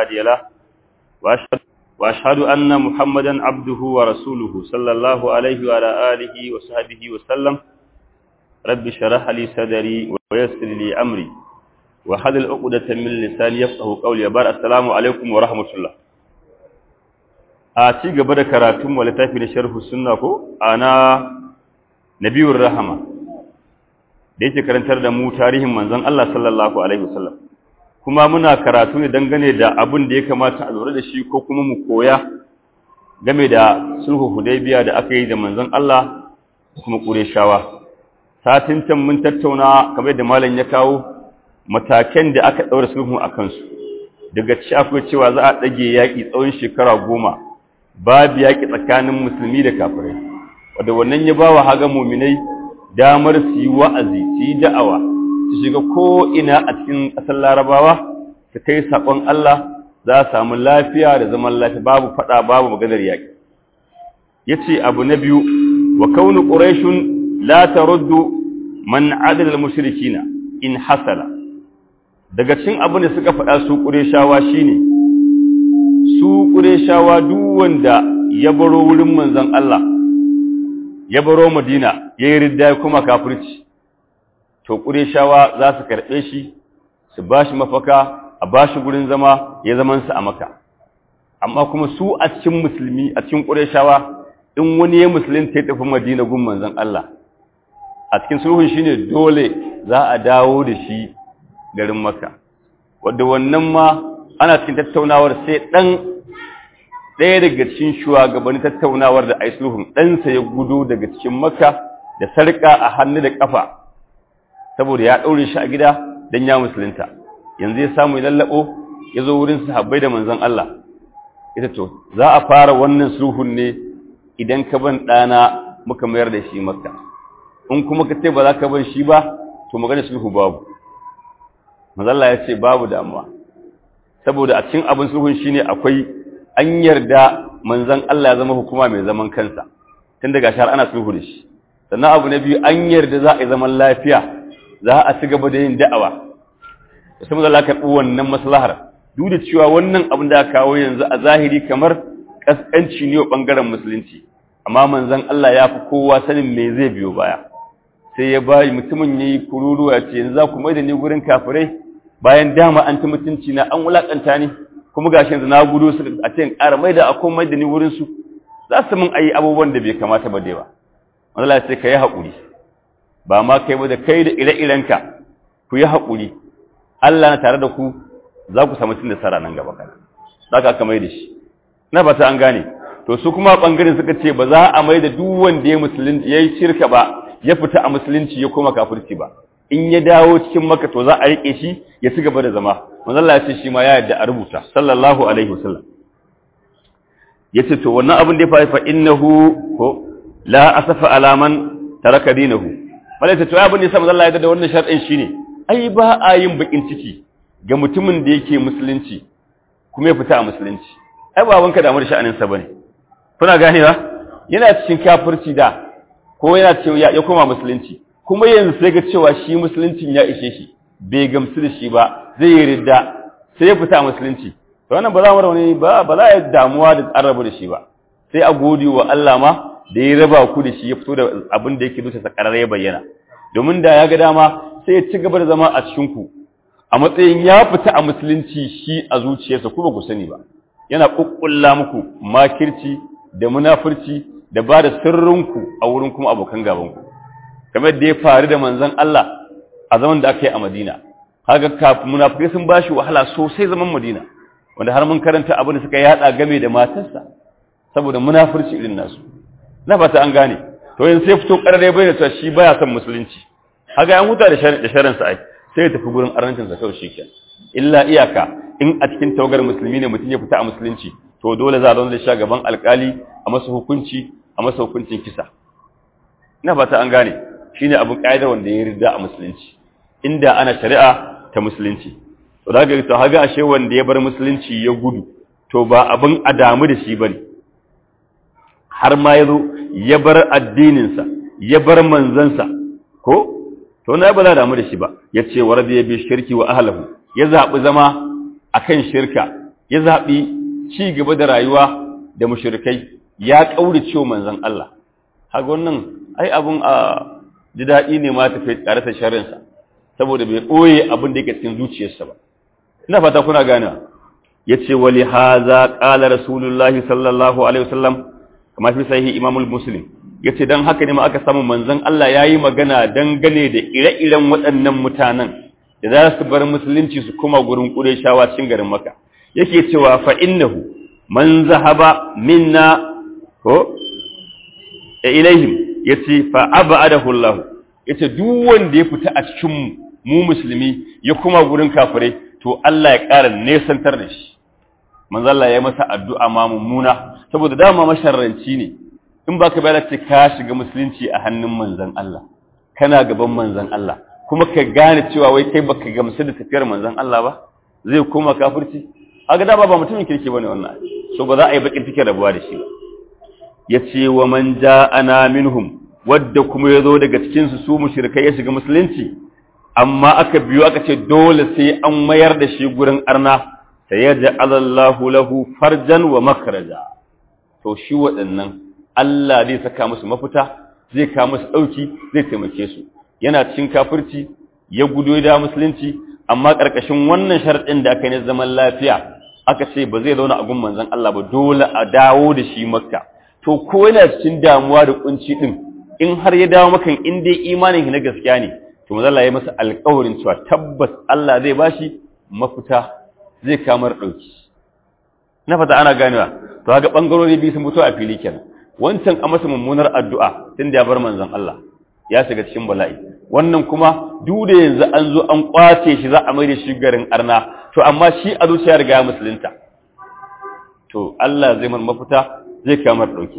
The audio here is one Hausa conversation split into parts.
هادي له وأشهد, وأشهد أن محمدا عبده ورسوله صلى الله عليه وعلى آله وصحبه وسلم رب شرح لي صدري ويسر لي أمري وحد العقدة من لساني يفقه قولي بار السلام عليكم ورحمة الله a ci gaba da karatun wa littafi da sharhu sunna ko ana nabiyur rahama da yake karantar da mu tarihin manzon Allah sallallahu alaihi wasallam kuma muna karatu ne dangane da abin da ya kamata a lura da shi ko kuma mu koya game da sulhu hudaybiya da aka yi da manzon Allah kuma qurayshawa satin can mun tattauna kamar da malam ya kawo matakan da aka daura sulhu akan su daga ci akwai cewa za a dage yaki tsawon shekara goma babu yaƙi tsakanin musulmi da kafirai wadda wannan ya ba wa haga muminai damar su yi wa'azi su yi da'awa su shiga ko'ina a cikin ƙasar larabawa su kai saƙon Allah za a samu lafiya da zaman lafiya babu faɗa babu maganar yaƙi ya ce abu na biyu wa kaunu ƙuraishun la ta ruddu man adadal mushrikina in hasala daga cikin abin da suka faɗa su ƙureshawa shine su ƙureshawa duk wanda ya baro wurin manzon Allah ya baro Madina ya yi ridda kuma kafirci to ƙureshawa za su karɓe shi su ba shi mafaka a ba shi gurin zama ya zaman su a maka amma kuma su a cikin musulmi a cikin ƙureshawa in wani ya musulunta ya tafi Madina gun manzon Allah a cikin sulhun shine dole za a dawo da shi garin Makka wanda wannan ma ana cikin tattaunawar sai ɗan ɗaya daga cikin shugabannin tattaunawar da ai sulhun ɗansa ya gudu daga cikin makka da sarƙa a hannu da ƙafa saboda ya ɗaure shi a gida don ya musulunta yanzu ya samu ya lallaɓo ya zo wurin sahabbai da manzon Allah ita to za a fara wannan sulhun ne idan ka ban ɗana muka mayar da shi makka in kuma ka ce ba za ka ban shi ba to magana sulhu babu manzon ya ce babu damuwa saboda a cikin abin sulhun shine akwai an yarda manzon Allah ya zama hukuma mai zaman kansa tun daga shar ana sulhu da shi sannan abu na biyu an yarda za a yi zaman lafiya za a ci gaba da yin da'awa sai manzon Allah karɓi wannan maslahar duk da cewa wannan abin da aka kawo yanzu a zahiri kamar kaskanci ne wa bangaren musulunci amma manzon Allah ya fi kowa sanin me zai biyo baya sai ya bayi mutumin yayi kururuwa ya ce yanzu za ku mai da ni gurin kafirai bayan dama an ta mutunci na an wulakanta ni kuma gashi yanzu na gudu su a ce ƙara mai da akwai mai da ni wurin su za su mun ayi abubuwan da bai kamata ba da yawa manzo Allah sai ka yi haƙuri ba ma kai ba da kai da ire-irenka ku yi haƙuri Allah na tare da ku za ku samu cin nasara nan gaba kana za ka aka mai da shi na fata an gane to su kuma bangaren suka ce ba za a mai da duk wanda ya musulunci yayi shirka ba ya fita a musulunci ya koma kafirci ba in ya dawo cikin maka to za a rike shi ya ci gaba da zama manzo Allah ya ce shi ma ya yadda a rubuta sallallahu alaihi wasallam yace to wannan abin da ya faru fa innahu ko la asafa alaman taraka dinahu wala ta to abin da yasa manzo Allah ya da wannan shar'in shine ai ba a yin bakin ciki ga mutumin da yake musulunci kuma ya fita a musulunci ai ba wanka da amur sha'anin sa bane kuna ganewa yana cikin kafirci da ko yana cewa ya koma musulunci kuma yanzu sai ga cewa shi musuluncin ya ishe shi bai gamsu da shi ba zai yi ridda sai ya fita musulunci to wannan ba za mu rauni ba ba za a damuwa da arabu da shi ba sai a gode wa Allah ma da ya raba ku da shi ya fito da abin da yake dusa sakarar ya bayyana domin da ya ga dama sai ya ci gaba da zama a cikin ku a matsayin ya fita a musulunci shi a zuciyarsa ku ba ku sani ba yana kukkulla muku makirci da munafurci da ba da sirrinku a wurin kuma abokan gabanku kamar da ya faru da manzon Allah a zaman da aka yi a Madina kaga kafin munafikai sun bashi wahala sosai zaman Madina wanda har mun karanta abin da suka yada game da matarsa saboda munafurci irin nasu na fata an gane to yanzu sai fito karare bai da cewa shi baya son musulunci kaga an huta da sharin da sharin sa ai sai ya tafi gurin arnancin sa kawai shikenan illa iyaka in a cikin tawagar musulmi ne mutum ya fita a musulunci to dole za a zo da shi gaban alkali a masa hukunci a masa hukuncin kisa ina fata an gane shine abin kaida wanda ya rida a musulunci inda ana shari'a ta musulunci to daga to haga ashe wanda ya bar musulunci ya gudu to ba abin adamu da shi bane har ma yazo ya bar addinin sa ya bar manzansa ko to na ba za damu da shi ba yace waradiya bi shirki wa ahlihi ya zabi zama akan shirka ya zaɓi ci gaba da rayuwa da mushrikai ya ƙaurace manzon Allah haka wannan ai abun a ji daɗi ne ma tafi tare da sharrinsa saboda bai ɓoye abin da yake cikin zuciyarsa ba ina fata kuna gane ya ce wali haza ƙala rasulullahi sallallahu alaihi wasallam kamar fi sahihi imamul muslim ya ce don haka ne ma aka samu manzon Allah ya yi magana dangane da ire-iren waɗannan mutanen da za su bar musulunci su kuma gurin ƙureshawa cikin garin maka yake cewa fa innahu man zahaba minna ko ilaihim yace fa abadahu Allah yace duk wanda ya fita a cikin mu musulmi ya kuma gurin kafirai to Allah ya ƙara nesantar da shi manzo Allah ya masa addu'a ma mummuna saboda dama masharranci ne in baka bayar ce ka shiga musulunci a hannun manzon Allah kana gaban manzon Allah kuma ka gane cewa wai kai baka gamsu da tafiyar manzon Allah ba zai koma kafirci aga da ba mutumin kirki bane wannan so ba za a yi bakin take rabuwa da shi ba yace wa man ja'ana minhum wadda kuma yazo daga cikin su su mushrikai ya shiga musulunci amma aka biyo aka ce dole sai an mayar da shi gurin arna sayaj'alallahu lahu farjan wa makhraja to shi waɗannan Allah zai saka musu mafita zai kawo musu dauki zai taimake su yana cikin kafirci ya gudo da musulunci amma ƙarƙashin wannan sharɗin da aka yi zaman lafiya aka ce ba zai zauna a gun manzon Allah ba dole a dawo da shi makka to ko yana cikin damuwa da kunci din in har ya dawo maka in dai imanin na gaskiya ne to manzon Allah ya masa alƙawarin cewa tabbas Allah zai bashi mafita zai kamar dauki na fata ana ganewa to ga bangarori biyu sun fito a fili kenan wancan a masa mummunar addu'a tunda ya bar manzon Allah ya shiga cikin bala'i wannan kuma duk da yanzu an zo an kwace shi za a mai da shi garin arna to amma shi a zuciya riga musulunta to Allah zai man mafita zai kamar dauki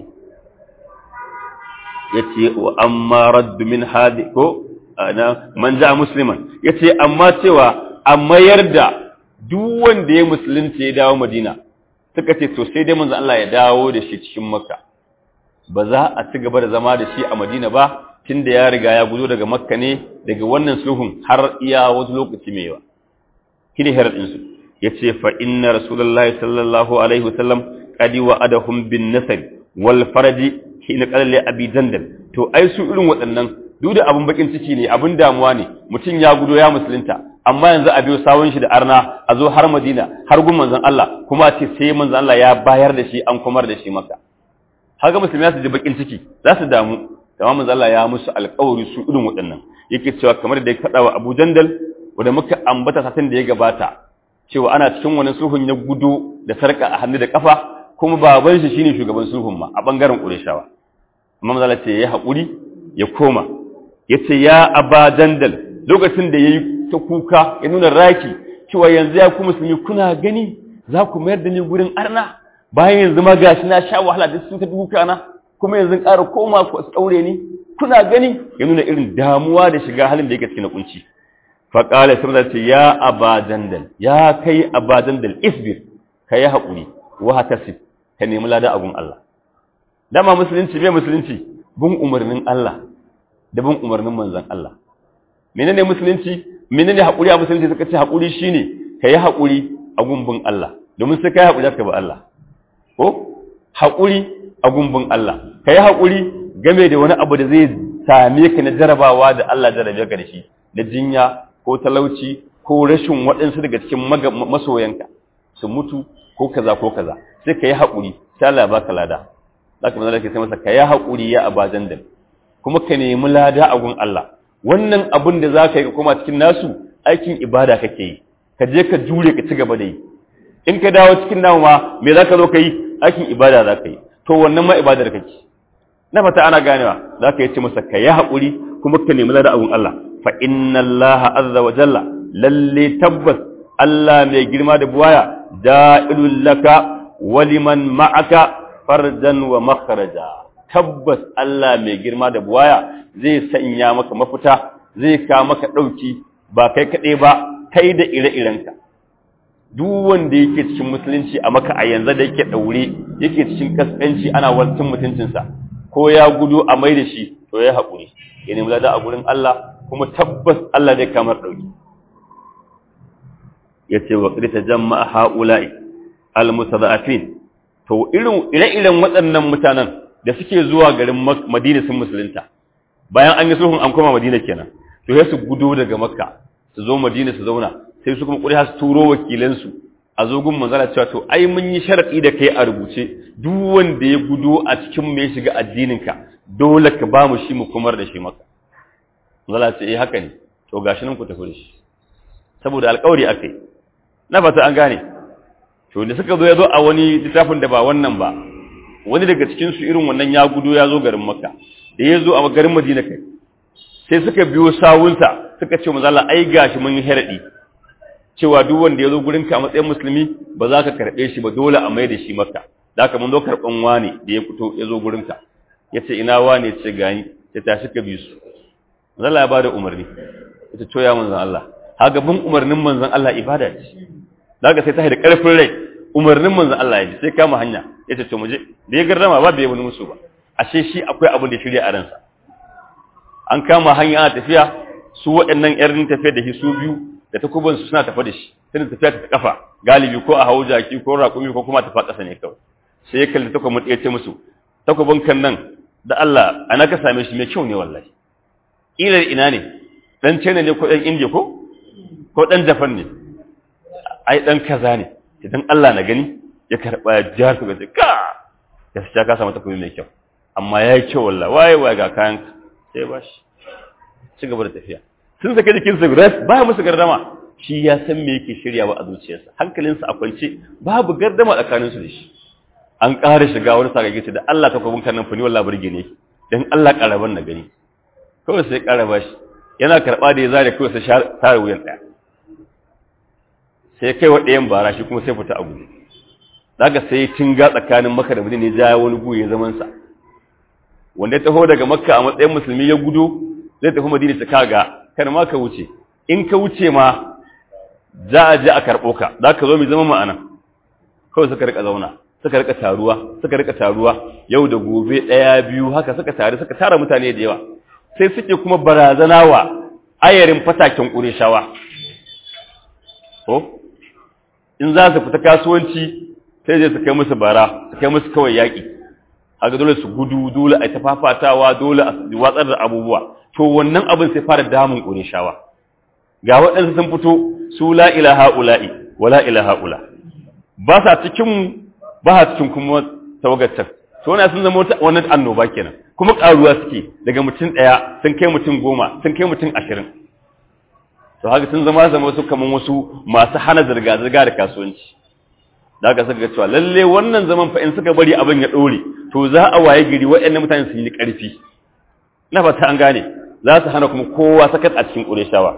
yace wa amma radd min hadi ko ana man ja musliman yace amma cewa a mayar da duk wanda ya musulunta ya dawo Madina suka ce to sai dai manzo Allah ya dawo da shi cikin Makka ba za a ci gaba da zama da shi a Madina ba tunda ya riga ya guzo daga Makka ne daga wannan sulhun har iya wasu lokaci mai yawa kine hirar din su yace fa inna rasulullahi sallallahu alaihi wasallam qadi wa'adahum bin nasr wal farji hina qala li abi jandal to ai su irin waɗannan duk da abun bakin ciki ne abun damuwa ne mutum ya gudo ya musulunta amma yanzu a biyo sawun shi da arna a zo har Madina har gun manzon Allah kuma a ce sai manzon Allah ya bayar da shi an kumar da shi maka haka musulmi su ji bakin ciki za su damu amma manzon Allah ya musu alƙawari su irin waɗannan yake cewa kamar da ya faɗa wa Abu Jandal wanda muka ambata satin da ya gabata cewa ana cikin wani sulhun ya gudu da sarka a hannu da kafa kuma baban shi shine shugaban sulhun ma a bangaren Qurayshawa amma manzon Allah ce ya haƙuri ya koma yace ya Aba Jandal lokacin da yayi ta kuka ya nuna raki cewa yanzu ya ku musulmi kuna gani za ku mayar da ni gurin arna bayan yanzu ma gashi na sha wahala da sun ta duka na kuma yanzu ƙara koma ku tsaure ni kuna gani ya nuna irin damuwa da shiga halin da yake cikin kunci fa qala sai ce ya aba jandal ya kai aba jandal isbir kai hakuri wa hatasib ka nemi ladan agun Allah dama musulunci bai musulunci bin umarnin Allah da bin umarnin manzon Allah menene musulunci menene hakuri a musulunci suka ce hakuri shine kai hakuri a gumbin Allah domin sai kai hakuri ka ba Allah ko hakuri a gumbin Allah kai hakuri game da wani abu da zai same ka na jarabawa da Allah jarabe ka da shi na jinya ko talauci ko rashin waɗansu daga cikin masoyanka su mutu ko kaza ko kaza sai kai hakuri sai Allah ya baka lada zaka manzo ke sai masa kai hakuri ya abadan da kuma ka nemi lada a gun Allah wannan abin da za ka yi ka koma cikin nasu aikin ibada kake yi ka je ka jure ka ci gaba da yi in ka dawo cikin namu ma me za ka zo ka yi aikin ibada za ka yi to wannan ma ibadar kake na fata ana ganewa za ka yi ce masa ka yi haƙuri kuma ka nemi lada abun Allah fa inna Allah azza wa jalla lalle tabbas Allah mai girma da buwaya da'ilul laka wa liman ma'aka farjan wa makhraja tabbas Allah mai girma da buwaya zai sanya maka mafita zai ka maka ɗauki ba kai kaɗai ba kai da ire-irenka duk wanda yake cikin musulunci a maka a yanzu da yake ɗaure yake cikin kaskanci ana wancan mutuncinsa ko ya gudu a mai da shi to ya haƙuri ya nemi lada a gurin Allah kuma tabbas Allah zai kamar ɗauki ya ce wa ƙirta jama'a ha'ula'i al-mustada'afin to irin ire-iren waɗannan mutanen da suke zuwa garin Madina sun musulunta bayan an yi sulhun an koma Madina kenan to sai su gudo daga Makka su zo Madina su zauna sai su kuma ƙuri'a su turo wakilansu a zo gun manzala cewa to ai mun yi sharadi da kai a rubuce duk wanda ya gudo a cikin mu ya shiga addininka dole ka ba mu shi mu kumar da shi maka manzala ce eh haka ne to gashi nan ku tafi da shi saboda alƙawari akai na fata an gane to da suka zo ya zo a wani littafin da ba wannan ba wani daga cikin su irin wannan ya gudo ya zo garin makka da ya zo a garin madina kai sai suka biyo sawunsa suka ce manzala ai gashi mun yi haradi cewa duk wanda ya zo gurinka a matsayin musulmi ba za ka karɓe shi ba dole a mai da shi maka da haka mun zo karɓan wani da ya fito ya zo gurinka ya ce ina wani ce gani ya tashi ka bi su manzon ya bada umarni ya ce coya manzon Allah haka bin umarnin manzon Allah ibada ce da haka sai ta da ƙarfin rai umarnin manzon Allah ya ji sai kama hanya ya ce to mu je da ya gardama ba bai wani musu ba ashe shi akwai abin da shirya a ransa an kama hanya ana tafiya su waɗannan ƴan tafiya da shi su biyu da takubansu suna tafa da shi suna tafiya ta kafa galibi ko a hau jaki ko raƙumi ko kuma tafa ƙasa ne kawai sai ya kalli takobin ya ce musu takobin kan nan da Allah ana ka same shi mai kyau ne wallahi ilar ina ne dan China ne ko dan India ko ko dan Japan ne ai dan kaza ne idan Allah na gani ya karba jihar ku ga ka gaskiya ka samu takobi mai kyau amma yayi kyau wallahi waye waye ga kayan sai ba shi ci gaba da tafiya sun sake jikinsa guda baya musu gardama shi ya san me yake shiryawa a zuciyarsa hankalinsa a kwance babu gardama tsakaninsu da shi an ƙara shiga wani sagage ce da Allah ka kwabin kannan fani wallah burge ne dan Allah ƙaraban na gani kawai sai ƙaraba shi yana karɓa da ya zare kawai sai tare wuyan ɗaya sai kai wa ɗayan bara shi kuma sai fita a guje daga sai tinga tsakanin maka da madina ya ja wani guye zaman sa wanda ya taho daga makka a matsayin musulmi ya gudo zai tafi madina ta kaga kar ma ka wuce in ka wuce ma za a je a karɓo ka za ka zo mai zama ma'ana kawai suka rika zauna suka rika taruwa suka rika taruwa yau da gobe ɗaya biyu haka suka tare suka tara mutane da yawa sai suke kuma barazana wa ayarin fatakin ƙureshawa ko in za su fita kasuwanci sai je su kai musu bara su kai musu kawai yaƙi haka dole su gudu dole a ta fafatawa dole a watsar da abubuwa to wannan abin sai fara damun ƙureshawa ga waɗansu sun fito su la ilaha ula'i wa la ilaha ula ba sa cikin ba sa cikin kuma tawagatar to wannan sun zama wannan annoba kenan kuma ƙaruwa suke daga mutum ɗaya sun kai mutum goma sun kai mutum ashirin to haka sun zama zama su kaman wasu masu hana zirga-zirga da kasuwanci da haka suka ga cewa lalle wannan zaman fa in suka bari abin ya ɗore to za a waye gari waɗannan mutane sun yi ƙarfi na fata an gane za su hana kuma kowa sakat a cikin ƙureshawa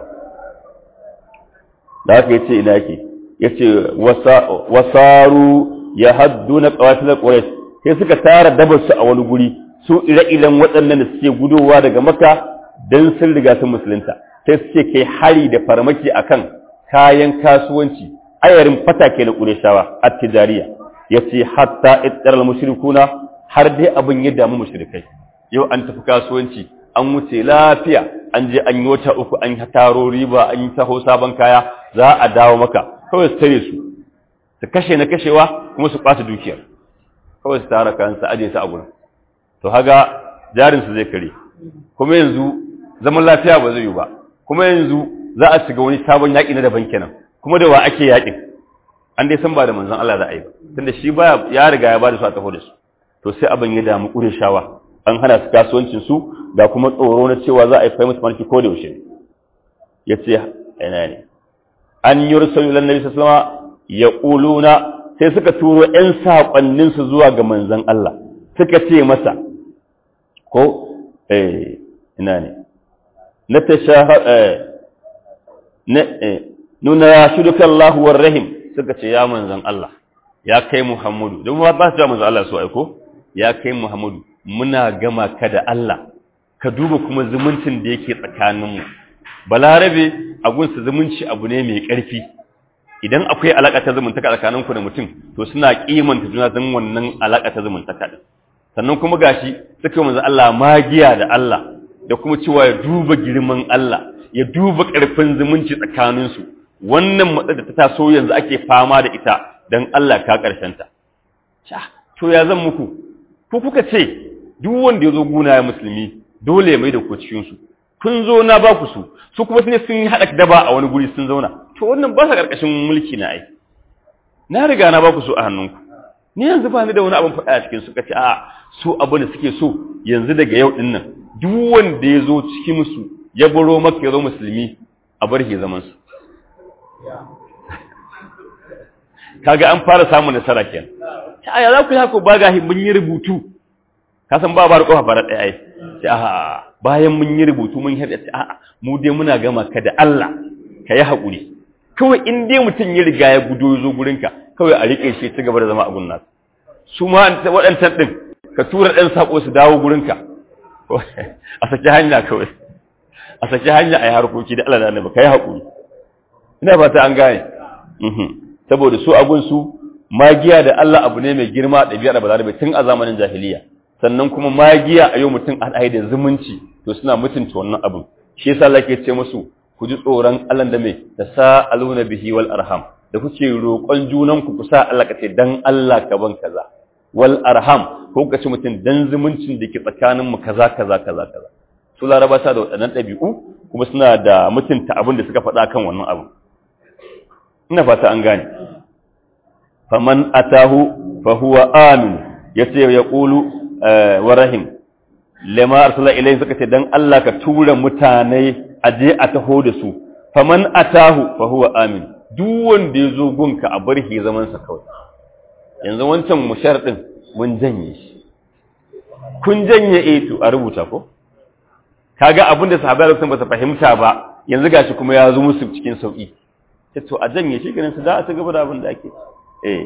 da haka ya ce ina yake ya ce wasaru ya haddu na ƙawatar ƙures sai suka tara dabarsu a wani guri su ire-iren waɗannan da suke gudowa daga maka don sun riga sun musulunta sai suke kai hari da farmaki akan kayan kasuwanci ayarin fatake na ƙureshawa a tijariya ya ce hatta ittar mushrikuna har dai abin ya damu mushrikai yau an tafi kasuwanci an wuce lafiya an je an yi wata uku an taro riba an yi taho sabon kaya za a dawo maka kawai su tare su su kashe na kashewa kuma su ɓata dukiyar kawai su tara kayan su aje su a gurin to haga jarin su zai kare kuma yanzu zaman lafiya ba zai yi ba kuma yanzu za a shiga wani sabon yaƙi na daban kenan kuma da wa ake yaƙin an dai san ba da manzon Allah za a yi ba tunda shi baya ya riga ya ba da su a taho da su to sai abin ya damu ƙure shawa an hana su kasuwancin su da kuma tsoro na cewa za a yi fahimta marki ko da yaushe ya ce ina ne an yi rusulu lan nabi sallallahu ya ƙuluna sai suka turo ƴan saƙonnin su zuwa ga manzon Allah suka ce masa ko eh ina ne na tashaha eh na eh nuna ya shuduka Allah war rahim suka ce ya manzon Allah ya kai Muhammadu don ba su manzon Allah su aiko ya kai Muhammadu muna gama ka da Allah ka duba kuma zumuncin da yake tsakaninmu balarabe a gunsa zumunci abu ne mai ƙarfi idan akwai alaƙa ta zumuntaka tsakaninku da mutum to suna kimanta juna don wannan alaƙa ta zumuntaka din sannan kuma gashi suka manzo Allah magiya da Allah da kuma cewa ya duba girman Allah ya duba ƙarfin zumunci tsakaninsu wannan matsar da ta taso yanzu ake fama da ita dan Allah ka karshen ta to ya zan muku ku kuka ce duk wanda ya zo guna ya musulmi dole ya mai da ku cikin su kun zo na ba ku su su kuma sun sun haɗa daba a wani guri sun zauna to wannan ba sa ƙarƙashin mulki na ai na riga na ba ku su a hannunku ni yanzu ba ni da wani abin faɗa a cikin su kace a su abin da suke so yanzu daga yau din nan duk wanda ya zo cikin musu ya baro maka ya zo musulmi a bar shi zaman su kaga an fara samun nasara kenan ta aya za ku yi haka ba ga mun yi rubutu ka san ba ba da kofa fara ɗaya ai sai a bayan mun yi rubutu mun haɗa sai a'a mu dai muna gama ka da Allah ka yi haƙuri kawai in dai mutum ya riga ya gudo ya zo gurinka kawai a riƙe shi ci gaba da zama a gunna su ma waɗancan ɗin ka tura ɗan saƙo su dawo gurinka a saki hanya kawai a saki hanya a yi harkoki da Allah da annabi ka yi haƙuri ina ba ta an gane saboda su abun su magiya da Allah abu ne mai girma ɗabi'ar ba za da tun a zamanin jahiliya sannan kuma magiya a yau mutum a da zumunci to suna mutunta wannan abin shi yasa Allah ke ce musu ku ji tsoron Allah da mai da sa'aluna bihi wal arham da kuke roƙon junan ku kusa Allah ka ce dan Allah ka ban kaza wal arham ko ka ce mutum dan zumuncin da ke tsakanin mu kaza kaza kaza kaza su laraba sa da waɗannan ɗabi'u kuma suna da mutunta abin da suka faɗa kan wannan abu ina fata an gane faman atahu fa huwa amin yace ya qulu wa rahim lama arsala ilayhi suka ce dan Allah ka tura mutane aje a taho da su faman atahu fa huwa amin duk wanda yazo gunka a bar shi zaman sa kawai yanzu wancan mushar din mun janye shi kun janye eh to a rubuta ko kaga abinda sahabbai lokacin ba su fahimta ba yanzu gashi kuma ya zo musu cikin sauki sai to a janye shi ganin su za a ci gaba da abin da ake eh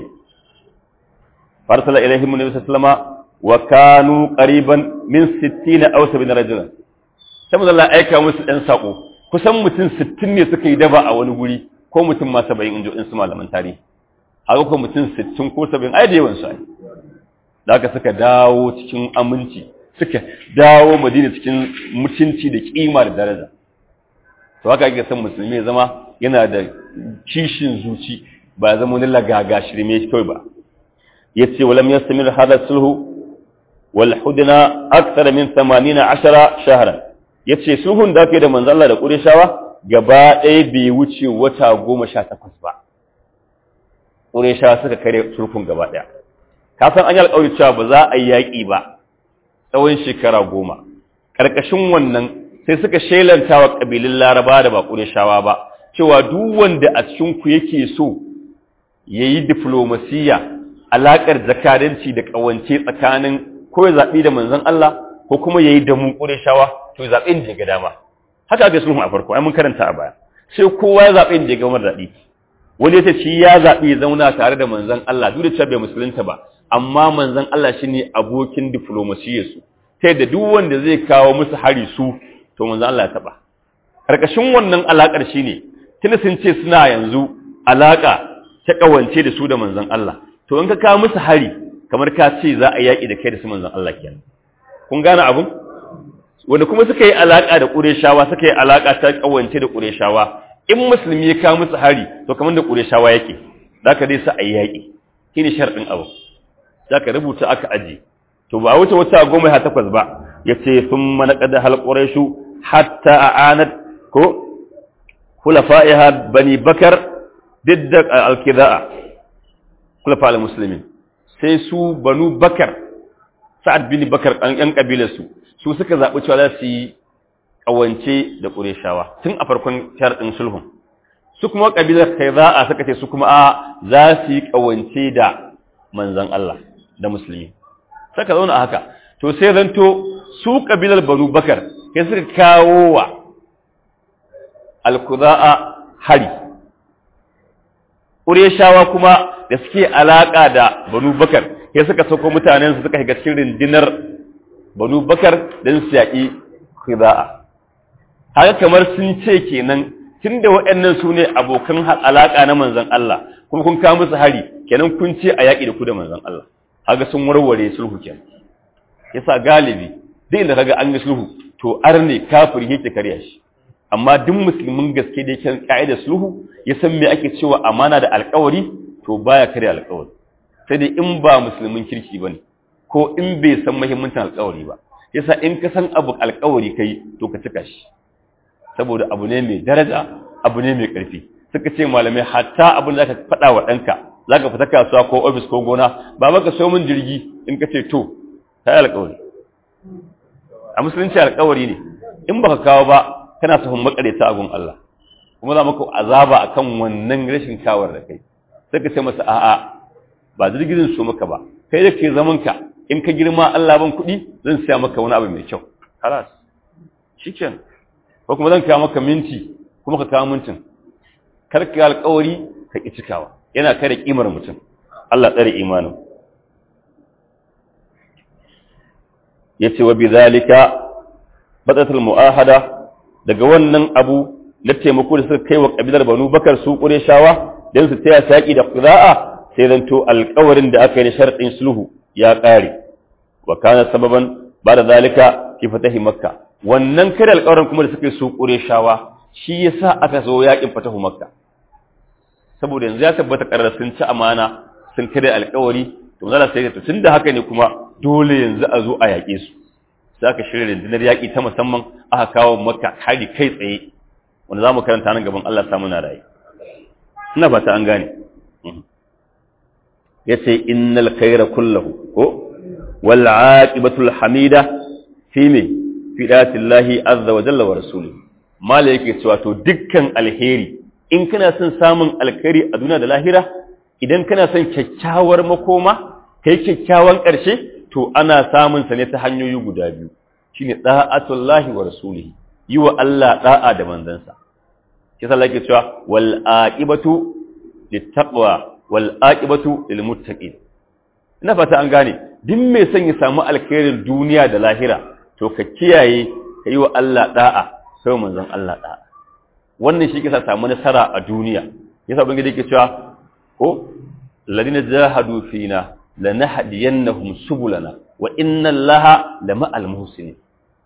farsala ilaihim nabi sallallahu alaihi wasallam wa kanu qariban min 60 aw 70 rajulan sai mun Allah aika musu dan sako kusan mutum 60 ne suka yi daba a wani guri ko mutum ma 70 injo in su malaman tarihi haka ko mutum 60 ko 70 ai da yawan su ai da haka suka dawo cikin aminci suka dawo Madina cikin mutunci da kima da daraja to haka ake son musulmi ya zama yana da kishin zuci ba zama wani lagaga shirme kawai ba yace walam yastamir hada sulhu wal hudna akthar min 18 shahran yace sulhun da ake da manzo Allah da Qurayshawa gaba ɗaya bai wuce wata 18 ba Qurayshawa suka kare sulhun gaba ɗaya ka san an yi alƙawari cewa ba za a yi yaƙi ba tsawon shekara goma ƙarƙashin wannan sai suka shelanta wa ƙabilun Laraba da ba Qurayshawa ba cewa duk wanda a cikin ku yake so yayi diplomasiya alaƙar zakaranci da ƙawance tsakanin ko ya zaɓi da manzon Allah ko kuma ya yi da mu ƙureshawa to zaɓe inda ya ga dama haka aka sulhu a farko ai mun karanta a baya sai kowa ya zaɓe inda ya ga mara daɗi wani ya ce shi ya zaɓi ya zauna tare da manzon Allah duk da cewa bai musulunta ba amma manzon Allah shine abokin diflomasiyyar su ta yadda duk wanda zai kawo musu hari su to manzon Allah ya taɓa karkashin wannan alaƙar shine tunda sun ce suna yanzu alaƙa ta ƙawance da su da manzon Allah to in ka kawo musu hari kamar ka ce za a yaƙi da kai da su manzon Allah kenan kun gane abun wanda kuma suka yi alaka da Qurayshawa suka yi alaka ta kawance da Qurayshawa in musulmi ya kawo musu hari to kamar da Qurayshawa yake zaka dai sa a yaƙi shine sharɗin abu zaka rubuta aka aje to ba wuce wata goma ha takwas ba yace thumma naqada hal quraishu hatta a'anat ko khulafa'iha bani bakar didda al-kidaa khulafa al-muslimin sai su banu bakar sa'ad bin bakar ɗan ƴan ƙabilarsu su suka zaɓi cewa za su yi ƙawance da ƙureshawa tun a farkon sharɗin sulhun su kuma ƙabilar kai za a suka ce su kuma a za su yi ƙawance da manzan Allah da musulmi saka zauna a haka to sai zanto su ƙabilar banu bakar sai suka kawo wa alkuza'a hari ƙureshawa kuma da suke alaƙa da banu bakar ya suka sauko mutanen su suka shiga cikin rindinar banu bakar don su yaƙi khida'a haka kamar sun ce kenan tunda waɗannan su ne abokan alaƙa na manzon Allah kuma kun kawo musu hari kenan kun ce a yaƙi da ku da manzon Allah haka sun warware sulhu kenan yasa galibi duk inda kaga an yi sulhu to arne kafiri yake karya shi amma duk musulmin gaske da yake ka'idar sulhu ya san me ake cewa amana da alƙawari to baya kare alƙawari sai dai in ba musulmin kirki bane ko in bai san muhimmancin alƙawari ba yasa in ka san abu alƙawari kai to ka cika shi saboda abu ne mai daraja abu ne mai ƙarfi suka ce malamai hatta abin da ka faɗa wa ɗanka za ka fita kasuwa ko ofis ko gona ba maka so min jirgi in ka ce to ta yi alƙawari a musulunci alƙawari ne in baka kawo ba kana sahun makareta a gun Allah kuma za maka azaba akan wannan rashin kawar da kai sai ka ce masa a'a ba jirgin so maka ba kai da ke zaman ka in ka girma Allah ban kuɗi zan siya maka wani abu mai kyau halas shikenan ko kuma zan kawo maka minti kuma ka kawo mintin kar ka alƙawari ka ki cikawa yana kare kimar mutum Allah tsare imanin yace wa bidhalika badatul muahada daga wannan abu na taimako da suka kai wa kabilar Banu Bakar su Qurayshawa dan su taya saki da qira'a sai zanto alƙawarin da aka yi na sharɗin sulhu ya ƙare wa kana sababan bada zalika fi fatahi makka wannan kare alƙawarin kuma da suka yi su Qurayshawa shi yasa aka zo yakin fatahu makka saboda yanzu ya tabbata karar sun ci amana sun kare alƙawari to zalla sai to tunda haka ne kuma dole yanzu a zo a yaƙe su sai aka shirya rundunar yaƙi ta musamman aka kawo makka hari kai tsaye wanda za mu karanta nan gaban Allah samu na rayu ina ba ta an gane ya ce innal khaira kullahu ko wal aqibatul hamida fi me fi datillahi azza wa jalla wa rasulihi mala yake cewa to dukkan alheri in kana son samun alkhairi a duniya da lahira idan kana son kyakkyawar makoma kai kyakkyawan ƙarshe to ana samun sa ne ta hanyoyi guda biyu shine da'atullahi wa rasulihi yi wa Allah da'a da manzansa shi sallah yake cewa wal aqibatu littaqwa wal aqibatu lil muttaqin ina fata an gane duk mai son ya samu alkhairin duniya da lahira to ka kiyaye ka yi wa Allah da'a sai manzon Allah da'a wannan shi ke sa samu nasara a duniya yasa ubangiji yake cewa ko ladina jahadu fina lanahdiyannahum subulana wa inna allaha lama'al muhsinin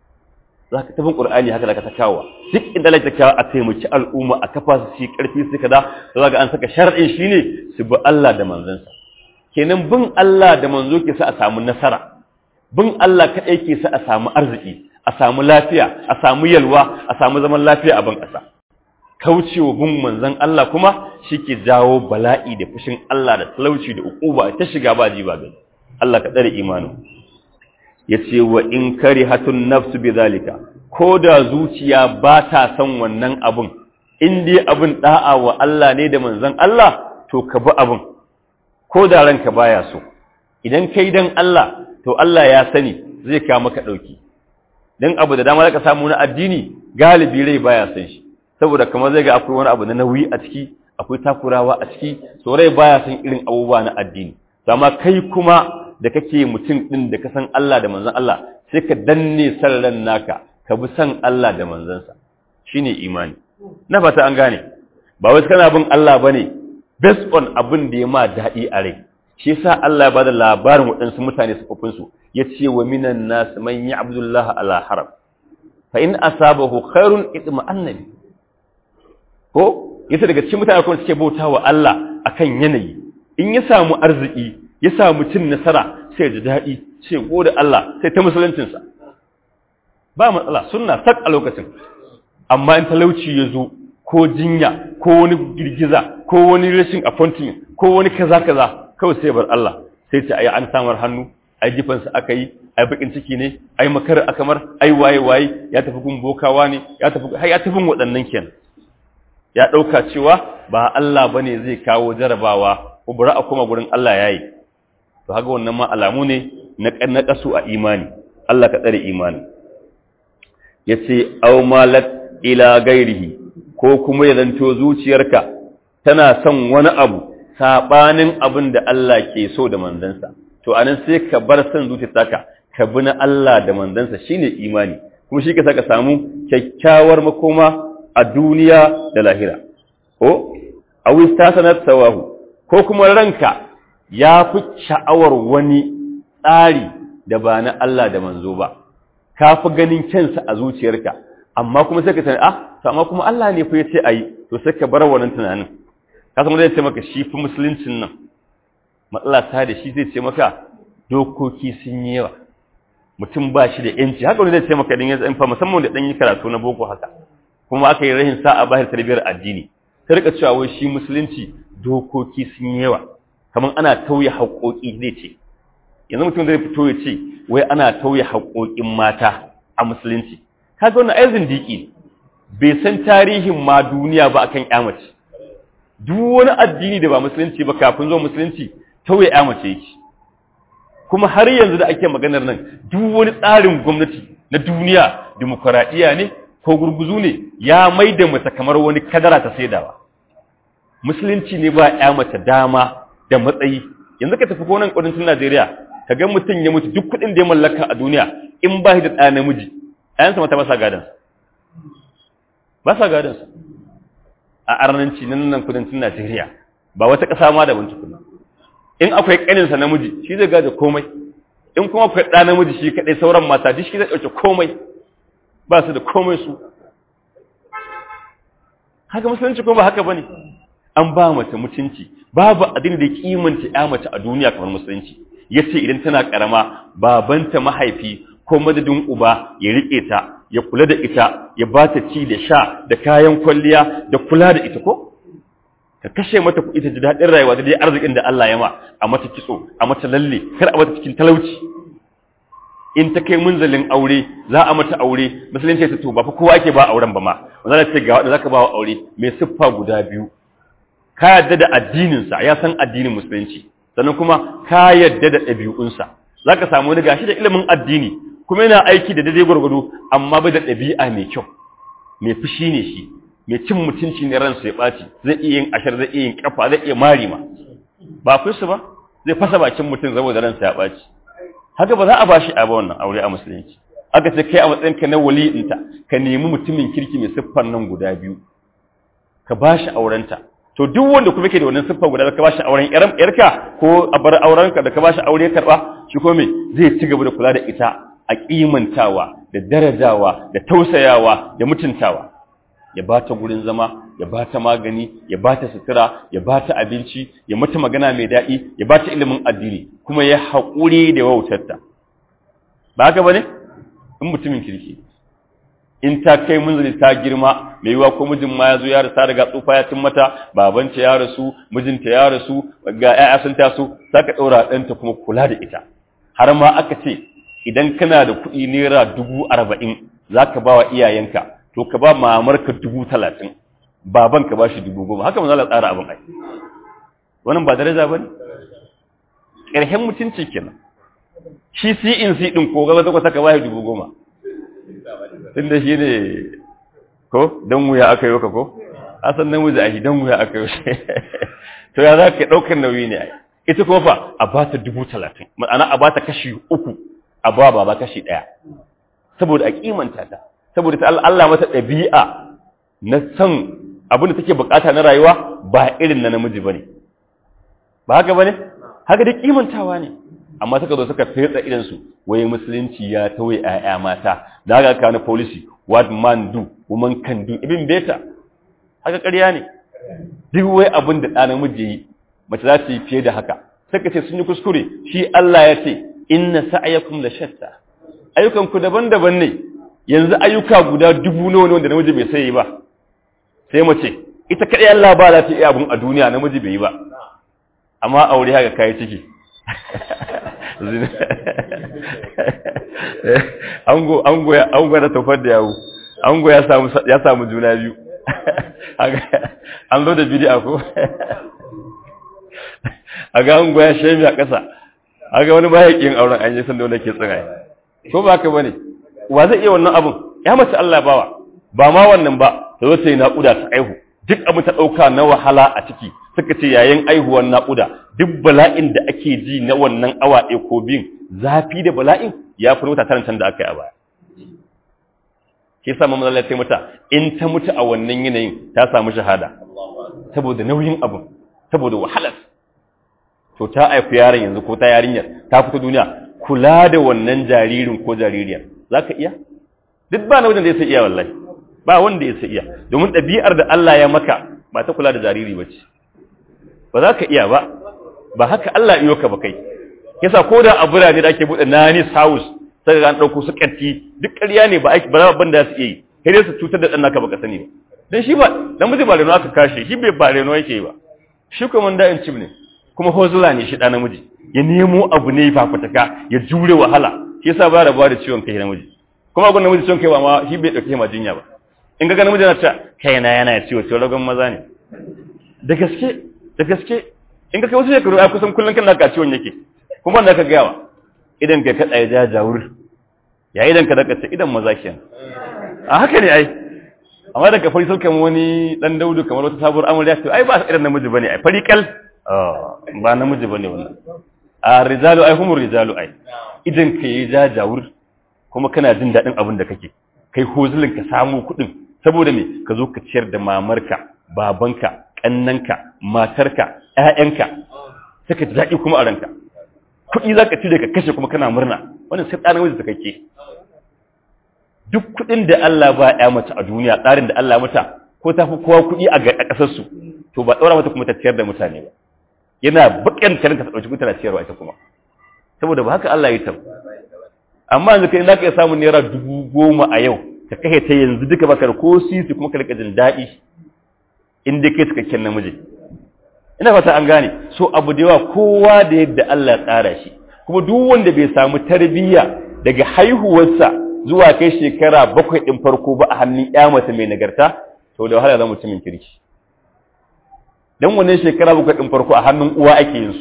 zaka tafin qur'ani haka zaka ta kawo duk inda lake ta kawo a taimaki al'umma a kafa su shi karfi su kaza to zaka an saka shar'in shine su bi Allah da manzansa kenan bin Allah da manzo ke sa a samu nasara bin Allah kadai ke sa a samu arziki a samu lafiya a samu yalwa a samu zaman lafiya a ban kasa kaucewa bin manzon Allah kuma shike jawo bala'i da fushin Allah da talauci da ukuba ta shiga ba ji ba gani Allah ka tsare imanin yace wa in karihatun nafsu bidhalika ko da zuciya ba ta son wannan abun in dai abun da'a wa Allah ne da manzon Allah to ka bi abun ko da ranka baya so idan kai dan Allah to Allah ya sani zai kawo maka dauki dan abu da dama zaka samu na addini galibi rai baya son shi saboda kamar zai ga akwai wani abu na nauyi a ciki akwai takurawa a ciki so rai baya son irin abubuwa na addini to amma kai kuma da kake mutum din da ka san Allah da manzon Allah sai ka danne san ran naka ka bi san Allah da manzansa shine imani na fata an gane ba wai kana bin Allah bane based on abin da ya ma daɗi a rai shi yasa Allah ya bada labarin waɗansu mutane sufufin su yace wa minan nas man ya'budullaha ala haram fa in asabahu khairun itma annabi ko yasa daga cikin mutane kuma suke bauta wa Allah akan yanayi in ya samu arziki ya samu cin nasara sai ji daɗi sai gode Allah sai ta musuluncinsa ba matsala sunna sak a lokacin amma in talauci ya zo ko jinya ko wani girgiza ko wani rashin appointment ko wani kaza kaza kawai sai bar Allah sai ce ayi an samar hannu ai jifansa aka yi ai bakin ciki ne ai makar akamar ai waye waye ya tafi gun bokawa ne ya tafi har ya tafi waɗannan kenan ya ɗauka cewa ba Allah ba ne zai kawo jarabawa ko bari a kuma gurin Allah ya yi to haka wannan ma alamu ne na ƙasu a imani Allah ka tsare imani ya ce au malat ila gairihi ko kuma ya zanto zuciyarka tana son wani abu saɓanin abin da Allah ke so da manzansa to anan sai ka bar son zuciyarka ka bi na Allah da manzansa shine imani kuma shi ka saka samu kyakkyawar makoma a duniya da lahira ko awi tasanat sawahu ko kuma ranka ya fi sha'awar wani tsari da ba na Allah da manzo ba ka fi ganin kyansa a zuciyarka amma kuma sai ka tana ah to amma kuma Allah ne fa yace ayi to sai ka bar wannan tunanin ka san zai ce maka shi fi musuluncin nan matsala ta da shi zai ce maka dokoki sun yi yawa mutum ba shi da yanci haka wani zai ce maka din ya fa musamman da dan yi karatu na boko haka kuma aka yi rahin sa'a ba tarbiyyar addini ta rika cewa wai shi musulunci dokoki sun yi yawa kamar ana tauye haƙoƙi zai ce yanzu mutum zai fito ya ce wai ana tauye haƙoƙin mata a musulunci kaga wannan ai zindiki ne bai san tarihin ma duniya ba akan ƴamace duk wani addini da ba musulunci ba kafin zuwa musulunci tauye ƴamace yake kuma har yanzu da ake maganar nan duk wani tsarin gwamnati na duniya dimokuraɗiyya ne ko gurguzu ne ya mai da mace kamar wani kadara ta saidawa musulunci ne ba ya mace dama da matsayi yanzu ka tafi gonan kudancin Najeriya ka ga mutum ya mutu duk kuɗin da ya mallaka a duniya in ba shi da ɗa namiji ɗayansa mata ba sa gadon ba sa gadon a arnanci nan nan kudancin Najeriya ba wata ƙasa ma da wani tukuna in akwai ƙaninsa namiji shi zai gaje komai in kuma akwai ɗa namiji shi kaɗai sauran mata duk shi zai ɗauke komai ba su da komai su haka musulunci kuma ba haka bane an ba mace mutunci babu abin da kimanta ya mace a duniya kamar musulunci yace idan tana karama babanta mahaifi ko madadin uba ya rike ta ya kula da ita ya ba ta ci da sha da kayan kwalliya da kula da ita ko ka kashe mata kuɗi ta ji daɗin rayuwa da dai arzikin da Allah ya ma a mata kitso a mata lalle kar a mata cikin talauci in ta kai munzalin aure za a mata aure musulunci ta to ba fa kowa ake ba auren ba ma wanda ce ga wanda zaka ba wa aure mai siffa guda biyu ka yadda da addinin sa ya san addinin musulunci sannan kuma ka yadda da ɗabi'un sa zaka samu wani gashi da ilimin addini kuma yana aiki da daidai gwargwado amma bai da ɗabi'a mai kyau mai fushi ne shi mai cin mutunci ne ransa ya ɓaci zai iya yin ashar zai iya yin kafa zai iya mari ma ba fi su ba zai fasa bakin mutum saboda ransa ya ɓaci haka ba za a bashi a ba wannan aure a musulunci aka ce kai a matsayin ka na wali'inta ka nemi mutumin kirki mai siffar nan guda biyu ka bashi aurenta to duk wanda kuma ke da wannan siffar guda ka bashi auren yarka ko a bar aurenka da ka bashi aure karba shi ko me zai ci gaba da kula da ita a kimantawa da darajawa da tausayawa da mutuntawa ya ba ta gurin zama ya ba ta magani ya ba ta sutura ya ba ta abinci ya mata magana mai daɗi ya ba ta ilimin addini kuma ya haƙuri da wautarta ba haka ba ne in mutumin kirki in ta kai munzali ta girma mai yiwa ko mijin ma ya zo ya rasa daga tsufa ya cin mata babanta ya rasu mijinta ya rasu ga 'ya'ya sun taso za ka ɗaura ɗanta kuma kula da ita har ma aka ce idan kana da kuɗi naira dubu arba'in za ka ba wa iyayenka to ka ba mamarka dubu talatin baban ka ba shi dubu goma haka manzala tsara abin ai wannan ba daraja ba ne ƙarshen mutunci kenan shi in si ɗin ko gaba zakwata ka ba shi dubu goma tun da shi ne ko don wuya aka yi ka ko a san nan wuza a shi don wuya aka yi to ya za ka ɗaukar nauyi ne ai ita kuma fa a ba ta dubu talatin ma'ana a ba ta kashi uku a ba ba kashi ɗaya saboda a kimanta ta saboda ta Allah mata ɗabi'a na san abin da take bukata na rayuwa ba irin na namiji bane ba haka bane haka da kimantawa ne amma suka zo suka fetsa idan su waye musulunci ya tawaye ƴaƴa mata da haka ka na policy what man do woman can do ibn beta haka ƙarya ne duk wai abin da ɗa namiji yi mace za ta yi fiye da haka suka ce sun yi kuskure shi Allah ya ce inna sa'yakum la shatta ayyukan ku daban-daban ne yanzu ayyuka guda dubu nawa ne wanda namiji bai sai ba sai mace ita kadai Allah ba za ta iya abun a duniya namiji bai yi ba amma aure haka kai ciki ango ango ya ango da tofar da yawo ango ya samu ya samu juna biyu an zo da bid'a ko aga ango ya shemi a ƙasa aga wani bayakin auren an yi san da wanda ke tsiraye ko ba haka bane wa zai iya wannan abun ya mace Allah bawa ba ma wannan ba ta zo ta yi naƙuda ta aihu duk abin ta ɗauka na wahala a ciki suka ce yayin aihuwar naƙuda duk bala'in da ake ji na wannan awa ɗaya ko biyun zafi da bala'in ya fi wata tarantar da aka yi a baya ke sa mamman Allah ya mata in ta mutu a wannan yanayin ta samu shahada saboda nauyin abin saboda wahalar to ta haifi yaron yanzu ko ta yarinyar ta fito duniya kula da wannan jaririn ko jaririyar za ka iya duk ba na wajen da ya sai iya wallahi ba wanda ya sai iya domin ɗabi'ar da Allah ya maka ba ta kula da jariri ba ce ba za ka iya ba ba haka Allah iyo ka ba kai yasa ko da a birane da ake buɗe nanis house sai ga an ɗauko su ƙarfi duk ƙarya ne ba aiki ba ban da su iya yi sai dai su cutar da ɗan naka baka sani ba dan shi ba dan miji ba reno aka kashe shi bai ba reno yake ba shi kuma da in cib ne kuma hozula ne shi ɗan namiji ya nemo abu ne fafataka ya jure wahala shi yasa ba da ba da ciwon kai namiji kuma abin namiji ciwon kai ba ma shi bai ɗauke ma jinya ba in ga namiji na ta kaina yana ciwo ciwo ragon maza ne da gaske da gaske in ka kai wasu shekaru ai kusan kullum kana ka ciwon yake kuma da ka gawa idan ka kada ya jajawur ya idan ka daga ce idan maza kenan a haka ne ai amma da ka fari saukan wani dan daudu kamar wata sabuwar amarya to ai ba irin namiji bane ai fari kal ba namiji bane wannan a rijalu ai humur rijalu ai idan ka yi jajawur kuma kana jin daɗin abin da kake kai hozulin ka samu kuɗin saboda me ka zo ka ciyar da mamarka babanka ƙannanka matarka ƴaƴanka sai ka ji daɗi kuma a ranka kuɗi za ka cire ka kashe kuma kana murna wannan sai ɗan namiji kake duk kuɗin da Allah ba ya mace a duniya tsarin da Allah mata ko ta fi kowa kuɗi a ƙasarsu to ba ɗaura mata kuma ta ciyar da mutane ba yana baƙin karin ta ɗauki mutane ciyarwa ita kuma saboda ba haka Allah ya ta amma yanzu kai za ka iya samun naira dubu goma a yau ka kashe ta yanzu duka baka da ko sisi kuma ka rika jin daɗi in dai kai cikakken namiji ina fata an gane so abu da yawa kowa da yadda Allah ya tsara shi kuma duk wanda bai samu tarbiyya daga haihuwarsa zuwa kai shekara bakwai ɗin farko ba a hannun ya mace mai nagarta to da wahala zama mutumin kirki dan wannan shekara bakwai ɗin farko a hannun uwa ake yin su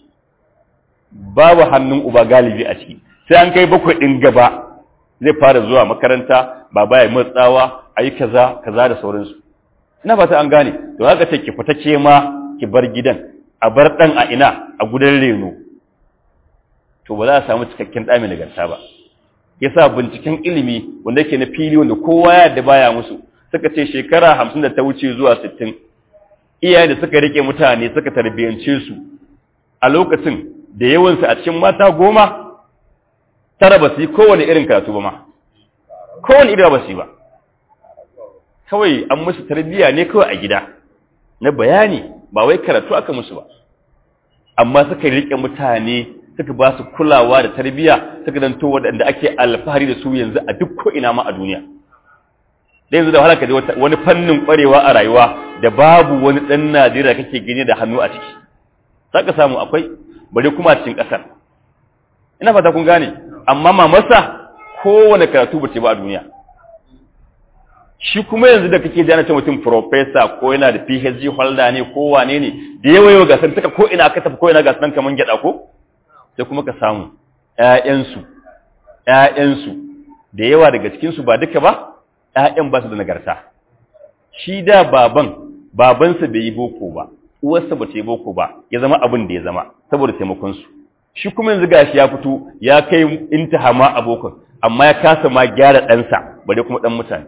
babu hannun uba galibi a ciki sai an kai bakwai ɗin gaba zai fara zuwa makaranta baba ya matsawa a yi kaza kaza da sauransu ina fata an gane to haka ce ki fita ke ma ki bar gidan a bar ɗan a ina a gudan reno to ba za a samu cikakken ɗa mai nagarta ba yasa binciken ilimi wanda yake na fili wanda kowa ya da baya musu suka ce shekara hamsin da ta wuce zuwa sittin iyaye da suka rike mutane suka tarbiyyance su a lokacin da yawansu a cikin mata goma tara ba su yi kowane irin karatu ba ma kowane irin ba su yi ba kawai an musu tarbiyya ne kawai a gida na bayani ba wai karatu aka musu ba amma suka rike mutane suka ba su kulawa da tarbiyya suka danto waɗanda ake alfahari da su yanzu a duk ko'ina ma a duniya da yanzu da wahala ka wani fannin ƙwarewa a rayuwa da babu wani ɗan najeriya kake gani da hannu a ciki za ka samu akwai bari kuma cikin ƙasar ina fata kun gane amma mamasa kowane karatu ba ce ba a duniya shi kuma yanzu da kake jana ce mutum professor ko yana da phd holder ne ko wane ne da yawa yawa gasar taka ko ina aka tafi ko ina gasar kaman gyada ko sai kuma ka samu ƴaƴansu ƴaƴansu da yawa daga cikin su ba duka ba ƴaƴan ba su da nagarta shi da baban babansa bai yi boko ba uwarsa ba ta yi boko ba ya zama abin da ya zama saboda taimakon su shi kuma yanzu gashi ya fito ya kai intihama abokan amma ya kasa ma gyara ɗansa bare kuma ɗan mutane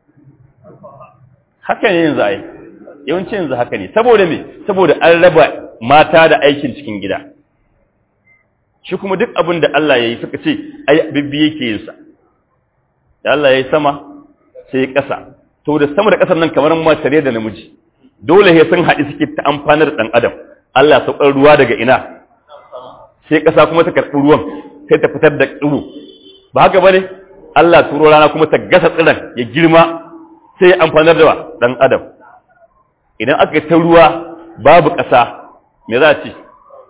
haka ne yanzu ai yawanci yanzu haka ne saboda me saboda an raba mata da aikin cikin gida shi kuma duk abin da Allah ya yi suka ce ai bibbi yake yin sa da Allah ya yi sama sai ƙasa to da sama da ƙasar nan kamar mace da namiji dole sai sun haɗi suke ta amfanar da ɗan adam Allah saukar ruwa daga ina sai ƙasa kuma ta karɓi ruwan sai ta fitar da tsiro ba haka bane Allah turo rana kuma ta gasa tsiran ya girma sai amfanar da ɗan adam idan aka yi ta ruwa babu ƙasa me za a ce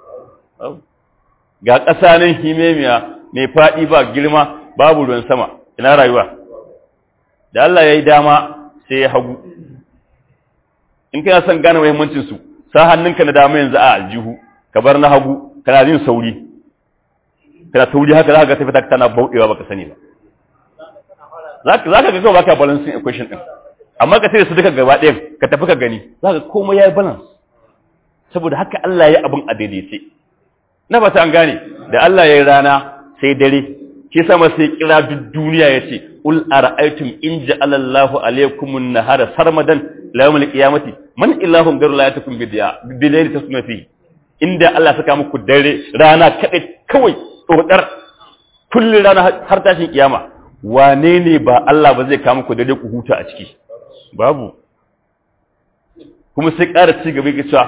ga ƙasa nan himemiya mai faɗi ba girma babu ruwan sama ina rayuwa da Allah ya yi dama sai ya hagu in kana son gane muhimmancinsu sa hannunka na dama yanzu a aljihu ka bar na hagu kana jin sauri kana tauri haka za ka ga tafi ta tana bauɗewa baka sani ba za ka ga kawai baka balancing equation din amma ka sai su duka gaba ɗayan ka tafi ka gani za ka komai ya yi balance saboda haka Allah ya yi abin a daidaice na ba ta an gane da Allah ya yi rana sai dare ke sama sai kira duk duniya ya ce ul ara'aytum in ja'ala Allahu alaykum an-nahara sarmadan ila yawm al-qiyamati man ilahun ghayru la yatakum bidiya bilayli tasma fi inda Allah saka muku dare rana kadai kawai tsotsar kullun rana har tashin kiyama wane ne ba Allah ba zai kawo muku dare ku huta a ciki babu kuma sai ƙara ci gaba ga cewa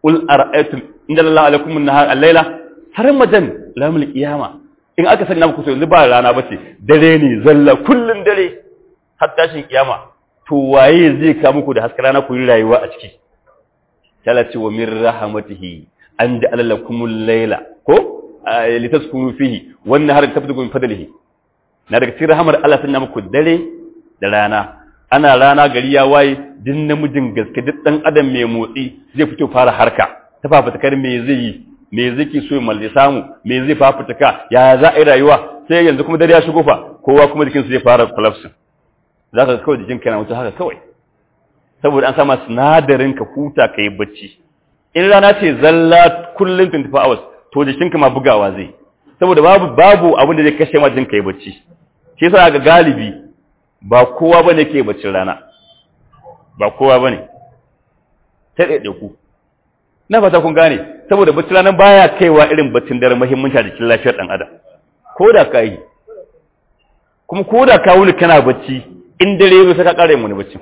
qul ara'aytum inda lillahi alaikum an-nahar al-laila har majan lamul qiyama in aka sanya muku yanzu ba rana bace dare ne zalla kullun dare har tashin kiyama to waye zai ka muku da haskar rana ku yi rayuwa a ciki talati wa min rahmatihi an ja'ala lakumul layla ko litaskunu fihi wan nahara tabtagu min fadlihi na daga cikin rahmar Allah sanya muku dare da rana ana rana gari ya waye din namijin gaske duk dan adam mai motsi zai fito fara harka ta fafutukar me zai yi me zai ki so ya samu me zai fafutuka ya za a yi rayuwa sai yanzu kuma dare ya shigo fa kowa kuma jikinsu zai fara collapse za ka kawai jikinka yana wuce haka kawai saboda an sama sinadarin ka huta ka yi bacci in rana ce zalla kullum 24 hours to jikinka ma bugawa zai saboda babu babu abin da zai kashe ma jinka yi bacci shi yasa ga galibi ba kowa bane ke baccin rana ba kowa bane ta dade ku na fata kun gane saboda baccin rana baya kaiwa irin baccin dare muhimmanci a jikin lafiyar dan adam ko da ka yi kuma ko da ka wuni kana bacci in dare ya sai ka kare mu ne bacci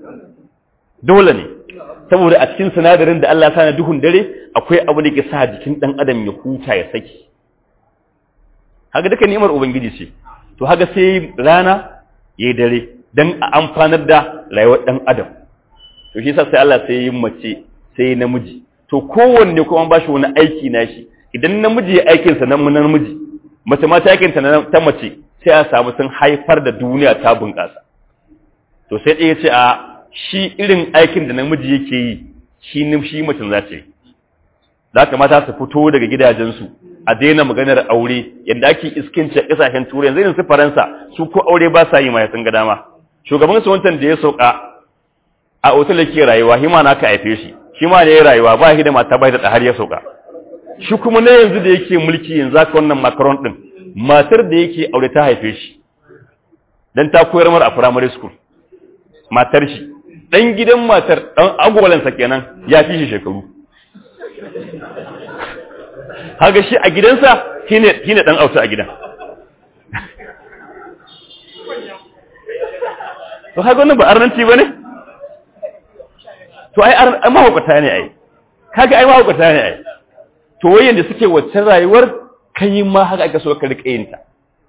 dole ne saboda a cikin sinadarin da Allah ya sa na duhun dare akwai abu da ke sa jikin dan adam ya huta ya saki haka duka ni'imar ubangiji ce to haka sai rana yayi dare dan a amfanar da rayuwar dan adam to shi yasa sai Allah sai yi mace sai namiji to kowanne kuma ba shi wani aiki nashi idan namiji ya aikin sa nan namiji mace ma ta aikin ta ta mace sai a samu sun haifar da duniya ta bunƙasa to sai ɗaya ce a shi irin aikin da namiji yake yi shi nim shi mutum za ce za ka mata su fito daga gidajensu a daina maganar aure yadda ake iskince ƙasashen turai yanzu irin su faransa su ko aure ba sa yi ma sun ga dama shugaban su wancan da ya sauka a otal yake rayuwa hima na ka haife shi shi ma da ya rayuwa ba shi da mata bai da har ya sauka shi kuma na yanzu da yake mulki yanzu aka wannan macron din matar da yake aure ta haife shi dan ta koyar mar a primary school matar shi dan gidan matar dan agwalansa kenan ya fi shi shekaru haga shi a gidansa shine shine dan auta a gidan to haga wannan ba arnanci bane to ai ai mahaukata ne ai kaga ai mahaukata ne ai to wayan da suke wacce rayuwar kai ma haka aka so ka rike yin ta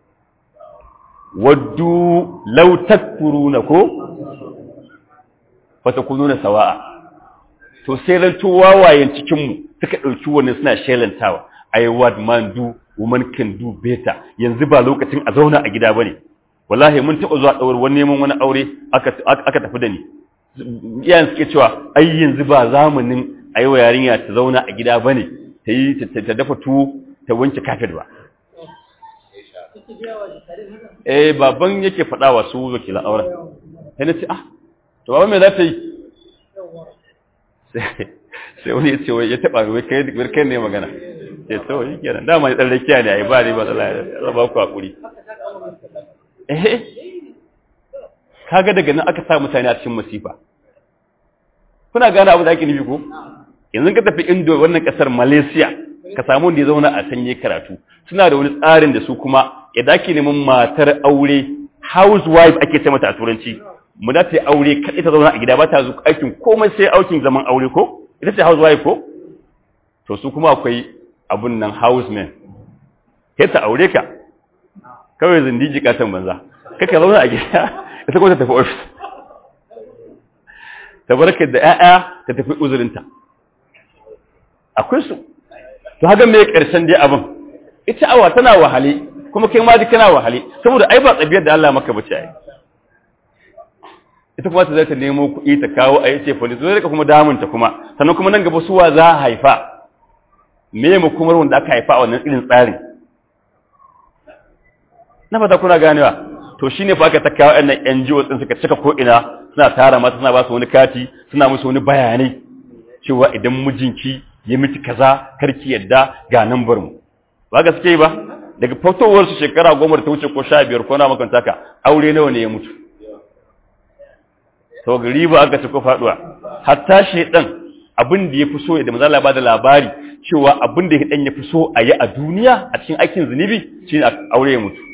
waddu law takfuruna ko fatakununa sawa'a to sai ranto wawayen cikin mu suka dauki wannan suna shelantawa ai what man do woman can do better yanzu ba lokacin a zauna a gida bane wallahi mun taba zuwa daure wani neman wani aure aka aka tafi da ni iyayen suke cewa ai yanzu ba zamanin ayi wa yarinya ta zauna a gida bane ta yi ta dafa tuwo ta wanke kafet ba eh baban yake faɗa wa su wakilan auren sai na ce ah to baban me za ta yi sai wani ya ce wai ya taɓa wai kai ne magana ce to yi kenan dama ya ɗan rakiya ne a yi ba ne ba tsala ya ba ku haƙuri eh kaga daga nan aka sa mutane a cikin masifa kuna gane abu da ake nufi ko yanzu ka tafi indo wannan kasar malaysia ka samu wanda ya zauna a sanye karatu suna da wani tsarin da su kuma yadda ake neman matar aure housewife ake ce mata a turanci mu da ta aure kaɗai ta zauna a gida ba ta zuwa aikin komai sai aikin zaman aure ko ita ce housewife ko to su kuma akwai abun nan houseman kai ta aure ka kawai zindiji katon banza kaka zauna a gida ita kuma ta tafi ofis ta barka da 'ya'ya ta tafi uzurinta akwai su to haka mai ƙarshen dai abin ita awa tana wahale kuma kai ma duk kana wahale saboda ai ba tsabiyar da Allah maka bace ai ita kuma ta zai ta nemo kuɗi ta kawo a yace fa zai rika kuma damunta kuma sannan kuma nan gaba suwa za a haifa me mu kuma wanda aka haifa a wannan irin tsarin na fata kuna ganewa to shine fa aka ta kawo ɗan NGO din suka cika ko ina suna tara mata suna ba su wani kati suna musu wani bayanai cewa idan mijinki ya miki kaza karki yadda ga nambar mu ba gaske ba daga fitowar su shekara goma da ta wuce ko sha biyar ko na makanta ka aure nawa ne ya mutu to gari ba aka ci ko faduwa hatta shedan abin da ya fi so da manzo Allah ba da labari cewa abin da dan ya fi so a yi a duniya a cikin aikin zunubi shine aure ya mutu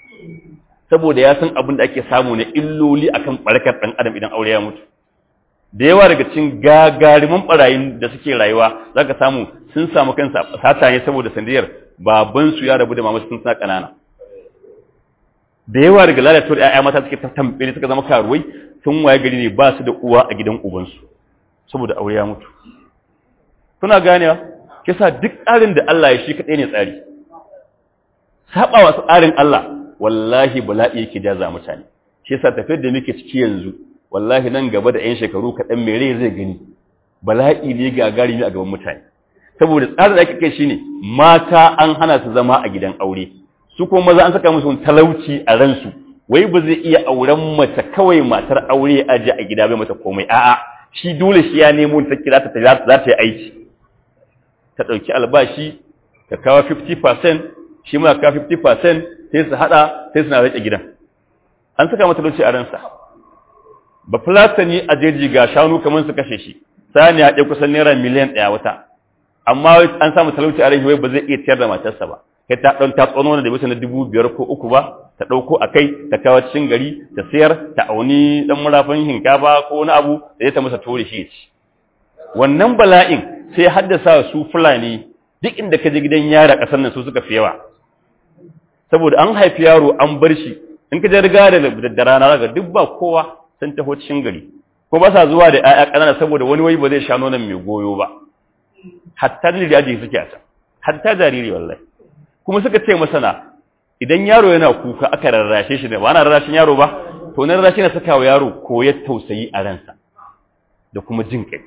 saboda ya san abin da ake samu na illoli akan barkar dan adam idan aure ya mutu da yawa daga cikin gagariman barayin da suke rayuwa zaka samu sun samu kansa sata ne saboda sandiyar baban su ya rabu da mama sun sa kanana da yawa daga lalatuwar ƴaƴa mata suke ta tambele suka zama karuwai sun waye gari ne ba su da uwa a gidan ubansu saboda aure ya mutu kuna ganewa kisa duk tsarin da Allah ya shi kadai ne tsari saba wa tsarin Allah wallahi bala'i yake jaza mutane shi yasa tafiyar da muke ciki yanzu wallahi nan gaba da 'yan shekaru kaɗan mai rai zai gani bala'i ne gagari ne a gaban mutane saboda tsarin da ake kai shine mata an hana su zama a gidan aure su kuma maza an saka musu talauci a ransu wai ba zai iya auren mace kawai matar aure a ji a gida bai mata komai a'a shi dole shi ya nemo ta kira ta za ta yi aiki ta ɗauki albashi ta kawo 50% shi ma kawo 50% sai su haɗa sai suna rike gidan an saka mata talauci a ransa ba fulatani a jeji ga shanu kamar su kashe shi sani ya ɗaya kusan naira miliyan ɗaya wata amma an samu talauci a rai ba zai iya tiyar da matarsa ba kai ta ɗan ta tsono da bisa na dubu biyar ko uku ba ta ɗauko a kai ta kawo cikin gari ta sayar ta auni ɗan murafin shinkafa ko wani abu da ya ta masa tori shi ci wannan bala'in sai haddasa su fulani duk inda ka je gidan yara ƙasar nan su suka fi yawa saboda an haifi yaro an bar shi in ka je riga da rana zaka duk ba kowa sun taho cikin gari ko ba sa zuwa da ƴaƴa ƙanana saboda wani wai ba zai sha nonon mai goyo ba hatta jariri aji suke a can hatta jariri wallahi kuma suka ce masana idan yaro yana kuka aka rarrashe shi ne ba ana rarrashin yaro ba to na rarrashi na saka wa yaro koyar tausayi a ransa da kuma jin kai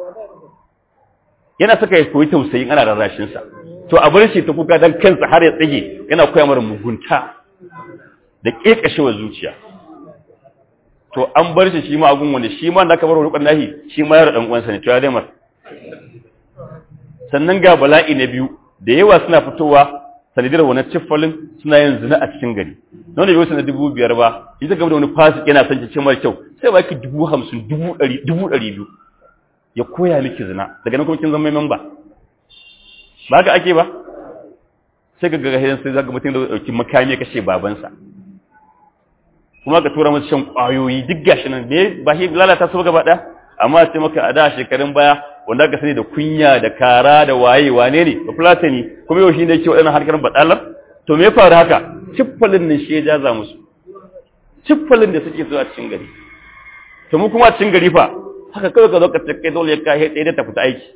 yana saka ya koyi tausayi ana rarrashin sa to a bar shi ta kuka dan kansa har ya tsage yana koya mara mugunta da kekashewar zuciya to an bar shi shi ma agun wanda shi ma da aka bar rukun nahi shi ma yaro dan uwansa ne to ya dai mar sannan ga bala'i na biyu da yawa suna fitowa sanadiyar wani ciffalin suna yin zina a cikin gari na wanda bai na dubu biyar ba in zaka da wani fasik yana son ki mara kyau sai ba ki dubu hamsin dubu ɗari dubu ɗari biyu ya koya miki zina daga nan kuma kin zama memba ba ka ake ba sai ka ga hidan sai zaka mutum da dauki makami ya kashe babansa kuma ka tura masa shan kwayoyi duk gashi nan me ba shi lalata su gaba ɗaya amma sai maka a da shekarun baya wanda aka sani da kunya da kara da waye wane ne ba fulatani kuma yau shi ne ke waɗannan harkar baɗalar to me ya faru haka ciffalin nan shi ya jaza musu ciffalin da suke zuwa cikin gari to mu kuma cikin gari fa haka kawai ka zo ka kai dole ya kai ɗaya da ta fita aiki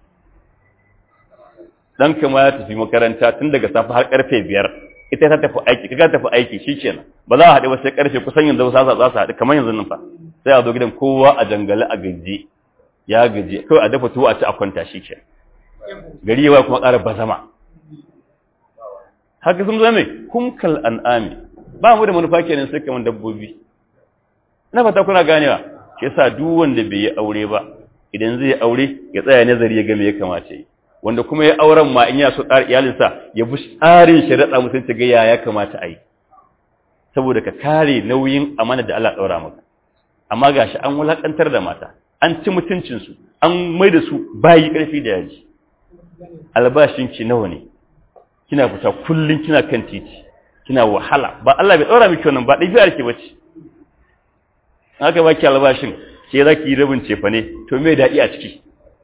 dan kama ya tafi makaranta tun daga safe har karfe biyar ita ta tafi aiki kaga tafi aiki shikenan ba za a haɗu ba sai karfe kusan yanzu za su haɗu kamar yanzu nan fa sai a zo gidan kowa a jangale a gaji ya gaji kawai a dafa tuwo a ci a kwanta shi ke gari yawa kuma ƙara bazama haka sun zama kumkal an'ami ba mu da manufa kenan sai kamar dabbobi na fata kuna ganewa ke sa duk wanda bai yi aure ba idan zai aure ya tsaya nazari ya ga me ya kamace yi wanda kuma ya auren ma in ya so tsari iyalinsa ya bi tsarin shari'a mutunci ga ya ya kamata a yi saboda ka kare nauyin amana da Allah ɗaura maka amma gashi an wulakantar da mata an ci mutuncinsu an mai da su bayi ƙarfi da yaji albashinki nawa ne kina fita kullum kina kan titi kina wahala ba Allah bai ɗaura miki wannan ba ɗabi'ar ke bace haka baki albashin ke za ki yi rabin cefa ne to me daɗi a ciki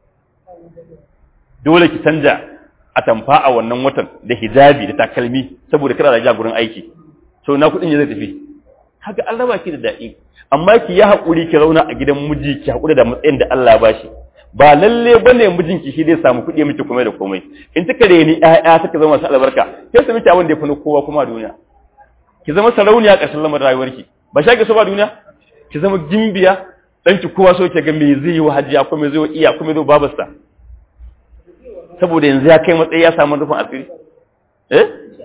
dole ki canja a tamfa a wannan watan da hijabi da takalmi saboda kada da jagoran aiki so na kuɗin ya zai tafi haka Allah ba ki da daɗi amma ki ya haƙuri ki zauna a gidan miji ki haƙuri da matsayin da Allah ba shi ba lalle bane mijinki shi zai samu kuɗi miki komai da komai in kika reni ƴaƴa suka zama masu albarka sai su miki abin da ya fi kowa kuma a duniya ki zama sarauniya ƙarshen lamarin rayuwarki ba sha ki so ba duniya ki zama gimbiya ɗanki kowa so ki ga me zai yi wa hajiya ko me zai wa iya ko me zai babarsa saboda yanzu ya kai matsayi ya samu rufin asiri eh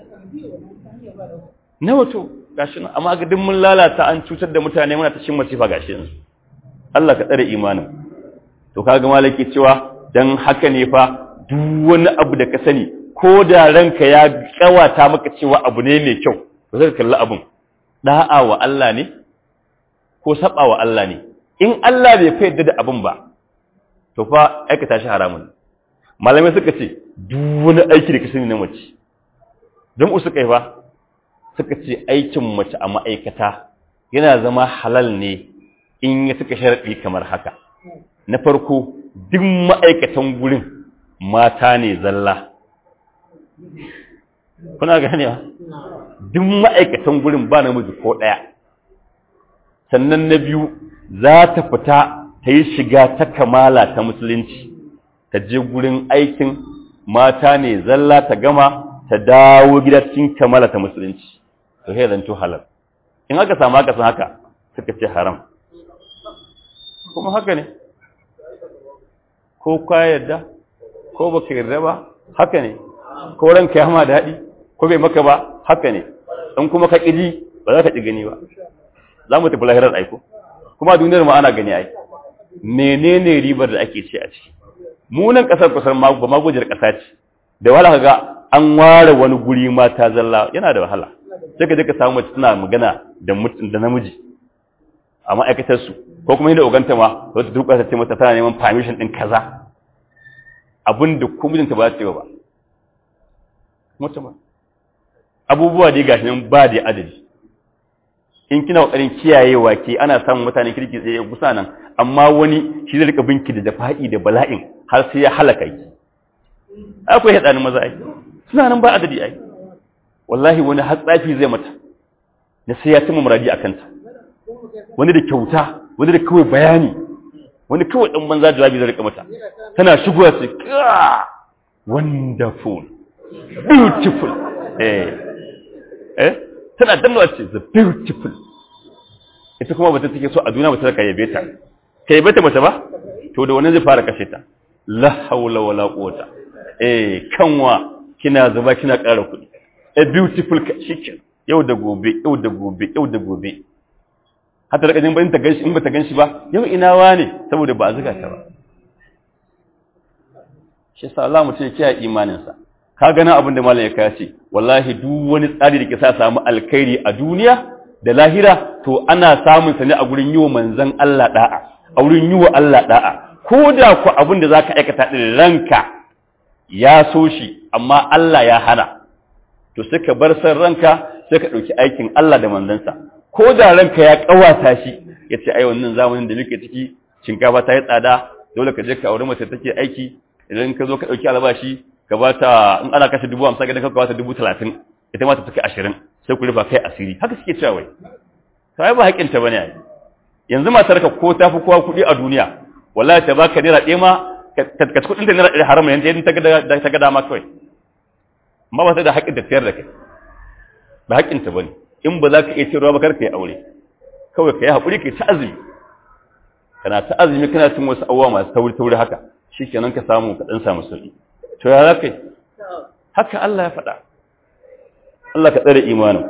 nawa to gashi nan amma ga duk mun lalata an cutar da mutane muna ta cin masifa gashi yanzu Allah ka tsare imanin to kaga malaki cewa dan haka ne fa duk wani abu da ka sani ko da ranka ya kawata maka cewa abu ne mai kyau to sai ka kalli abun da'a wa Allah ne ko saba wa Allah ne in Allah bai fa yadda da abun ba to fa aikata shi haramun malamai suka ce duk wani aiki da ka sani na mace don usu kai fa suka ce aikin mace a ma'aikata yana zama halal ne in ya suka sharaɗi kamar haka na farko duk ma'aikatan gurin mata ne zalla kuna gane ba duk ma'aikatan gurin ba namiji ko ɗaya sannan na biyu za ta fita ta yi shiga ta kamala ta musulunci ta je gurin aikin mata ne zalla ta gama ta dawo gida cikin kamala ta musulunci to sai zanto halal in aka samu aka san haka suka ce haram kuma haka ne ko ka yarda ko baka yarda ba haka ne ko ranka ya ma daɗi ko bai maka ba haka ne in kuma ka ƙiji ba za ka ƙi gani ba za mu tafi lahirar aiko kuma duniyar ma ana gani ai menene ribar da ake ce a ciki mu nan ƙasar kusan ba magujiyar ƙasa ce da wahala ga an ware wani guri mata zalla yana da wahala sai ka je ka samu mace tana magana da da namiji a ma'aikatar su ko kuma inda oganta ma wata duka ta ce mata tana neman permission din kaza abinda ko mijinta ba ta ce ba mutum abubuwa dai gashi nan ba da adadi in kina kokarin kiyayewa ke ana samun mutane kirki tsaye kusa nan amma wani shi zai rika binki da dafa'i da bala'in har sai ya halaka ki akwai hadanin maza ai suna nan ba adadi ai wallahi wani hatsafi zai mata na sai ya cimma muradi a kanta wani da kyauta wani da kawai bayani wani kawai dan banza jawabi zai rika mata tana shigowa sai ka wonderful beautiful eh eh tana dannawa ce the beautiful ita kuma bata take so a duniya bata ka yabe ta ka yabe ta mace ba to da wani zai fara kashe ta la haula wala quwata eh kanwa kina zuba kina ƙara kuɗi a beautiful shikin yau da gobe yau da gobe yau da gobe hatta da kajin bayan ta ganshi in bata ganshi ba yau ina wane saboda ba a zuga ta ba shi sa Allah mutum ya kiyaye imaninsa ka gana abin da malam ya kace wallahi duk wani tsari da ke sa samu alkhairi a duniya da lahira to ana samun sa ne a gurin yiwa manzon Allah da'a a gurin yiwa Allah da'a ko da ku abin da zaka aikata din ranka ya so shi amma Allah ya hana to sai ka bar san ranka sai ka dauki aikin Allah da manzansa ko da ranka ya kawata shi yace ai wannan zamanin da muke ciki shinkafa ta yi tsada dole ka je ka aure mace take aiki idan ka zo ka dauki albashi ka ba ta in ana kashe dubu hamsin ka ba ta dubu talatin ita ma ta take ashirin sai ku rufa kai asiri haka suke cewa wai ta ba haƙinta ba ne a yanzu matar ka ko ta fi kowa kuɗi a duniya wallahi ta baka naira ɗaya ma ka ci kuɗin da naira ɗaya haram yanzu yadda ta ga dama kawai amma ba ta da haƙin da tayar da kai ba haƙinta ba ne in ba za ka iya cewa ba kar ka yi aure kawai ka yi haƙuri ka yi ta azumi kana ta azumi kana cin wasu abubuwa masu tauri tauri haka shi kenan ka samu ka ɗan samu sauƙi to ya za ka yi haka Allah ya faɗa Allah ka tsare imanin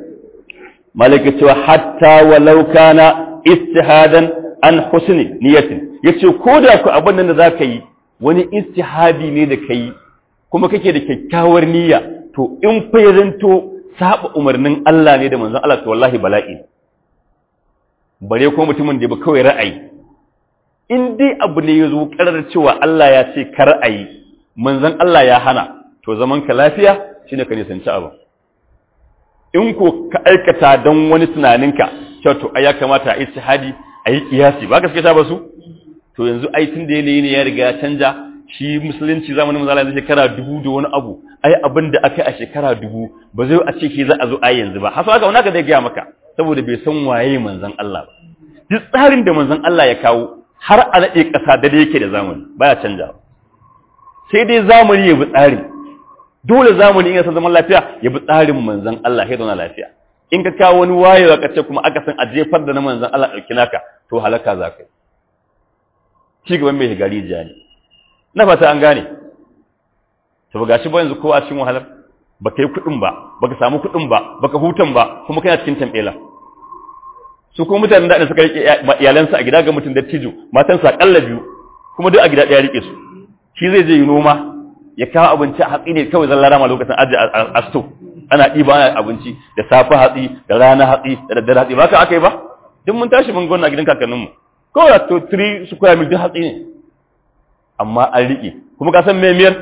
malaka cewa hatta walau kana istihadan an husni niyatin yace ko da ku abin nan da zaka yi wani istihadi ne da kai kuma kake da kyakkyawar niyya to in fa yazanto saba umarnin Allah ne da manzon Allah to wallahi bala'i bare ko mutumin da ba kawai ra'ayi in dai abu ne yazo karar cewa Allah ya ce kar ayi manzon Allah ya hana to zaman ka lafiya shine ka nisanci abu in ko ka aikata don wani tunaninka cewa to ai ya kamata a istihadi a yi kiyasi ba gaske ta ba su to yanzu ai tun da yanayi ne ya riga ya canja shi musulunci zamanin manzala yanzu shekara dubu da wani abu ai abin da aka yi a shekara dubu ba zai a ce ke za a zo ai yanzu ba hasa haka wani aka zai gaya maka saboda bai san waye manzon Allah ba duk tsarin da manzon Allah ya kawo har a naɗe ƙasa da yake da zamani baya canjawa sai dai zamani ya bi tsari dole zamani in san zaman lafiya ya bi tsarin manzon Allah ya zauna lafiya in ka kawo wani wayewa ka ce kuma aka san a jefar da na manzon Allah ɗauki naka to halaka za ka yi ci gaban mai gari jiya ne na fata an gane to ga shi ba yanzu kowa cikin wahalar ba ka yi kuɗin ba ba ka samu kuɗin ba ba ka hutan ba kuma kana cikin tambela su kuma mutanen da suka rike iyalansa a gida ga mutum da tijo matansa akalla biyu kuma duk a gida ɗaya rike su shi zai je yi noma ya kawo abinci a hatsi ne kawai zan larama lokacin aji a sto ana ɗiba ana abinci da safe hatsi da rana hatsi da daddare hatsi ba ka aka yi ba duk mun tashi mun gona a gidan kakanninmu kawai to 3 square mil duk hatsi ne amma an riƙe kuma ka san memiyar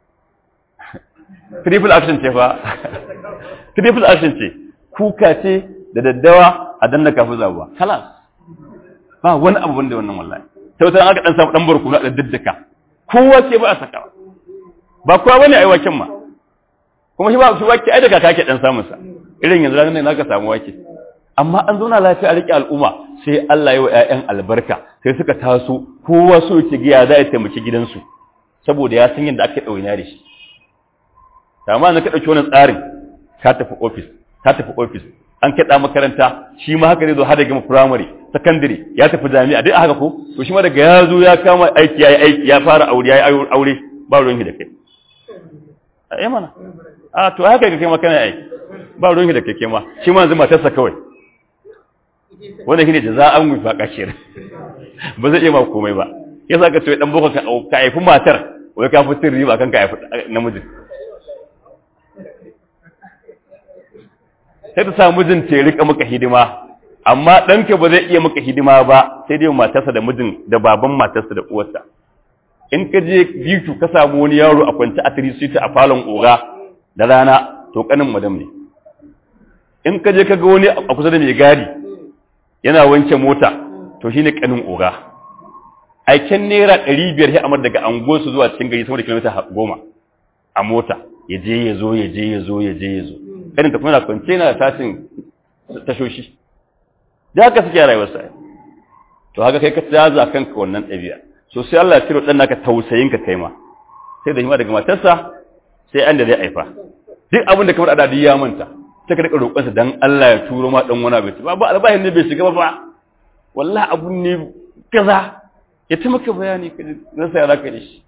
triple action ce fa triple action ce kuka ce da daddawa a danna kafin zabuwa kalas ba wani abu wanda wannan wallahi sai wata aka dan samu dan barkuna da daddaka kowa ce ba a saka ba kowa bane ai waken ma kuma shi ba shi wake ai daga kake dan samun sa irin yanzu ranar ne zaka samu wake amma an zauna lafiya a rike al'umma sai Allah ya wa ƴaƴan albarka sai suka taso kowa so yake ga ya za ya taimaki gidansu saboda ya san yadda ake ɗauna da shi amma na ka ɗauki wannan tsarin ka tafi ofis ka tafi ofis an kaɗa makaranta shi ma haka zai zo har da gama firamare sakandare ya tafi jami'a duk haka ko to shi ma daga ya zo ya kama aiki ya yi aiki ya fara aure ya yi aure ba ruwan da kai a mana a to haka ga kai ma kana aiki ba ruwan da kai ma shi ma yanzu matarsa kawai wanda shine jaza'an wifaqa shir ba zai iya ma komai ba yasa ka ce dan boko ka haifi matar wai ka fitin riba kan ka haifi namijin sai ta samu mijin ta rika maka hidima amma ɗanka ba zai iya maka hidima ba sai dai matarsa da mijin da baban matarsa da uwarsa in ka je bitu ka samu wani yaro a kwance a tirisita a falon oga da rana to kanin madam ne in ka je ka ga wani a kusa da mai gadi yana wanke mota to shine kanin oga aiken naira ɗari biyar ya amar daga angosu zuwa cikin gari sama da kilomita goma a mota ya je ya zo ya je ya zo ya je ya zo kanin ta kuma na kwance na tashin tashoshi da haka suke rayuwarsa to haka kai ka tsaza kanka wannan ɗabi'a so sai Allah ya ciro dan naka tausayin ka kai ma sai da hima daga matarsa sai an da zai aifa duk abin da kamar adadi ya manta sai ka rika roƙonsa dan Allah ya turo ma dan wani abinci ba ba albahin ne bai shiga ba ba wallahi abun ne kaza ya ta maka bayani ka rasa ya zaka da shi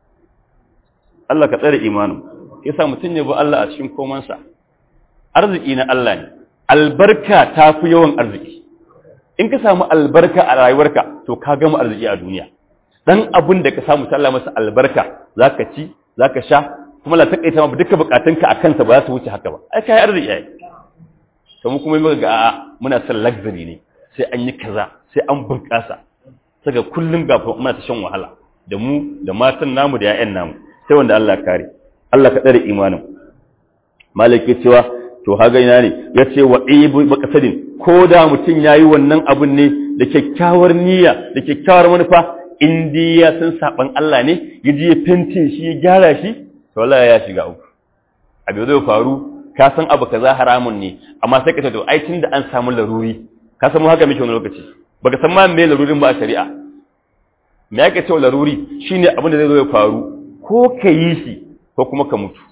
Allah ka tsare imanin yasa mutum ne ba Allah a cikin komansa arziki na Allah ne albarka ta fi yawan arziki in ka samu albarka a rayuwarka to ka gama arziki a duniya dan abin da ka samu sallah masa albarka zaka ci zaka sha kuma la takaita ma duka bukatunka a kansa ba za su wuce haka ba ai kai arziki ai to mu kuma muka ga a'a muna son luxury ne sai an yi kaza sai an bunƙasa saka kullum ga muna ta shan wahala da mu da matan namu da 'ya'yan namu sai wanda Allah kare Allah ka tsare imanin malaki cewa to haga ina ne ya ce wa ibu maqasadin ko da mutum yayi wannan abun ne da kyakkyawar niyya da kyakkyawar manufa in dai ya san saban Allah ne ya ji ya fente shi ya gyara shi to wallahi ya shiga uku abu zai faru ka san abu kaza haramun ne amma sai ka ce to ai tunda an samu laruri ka san mu haka muke wani lokaci baka san ma me larurin ba a shari'a me yake cewa laruri shine abin da zai zo ya faru ko ka yi shi ko kuma ka mutu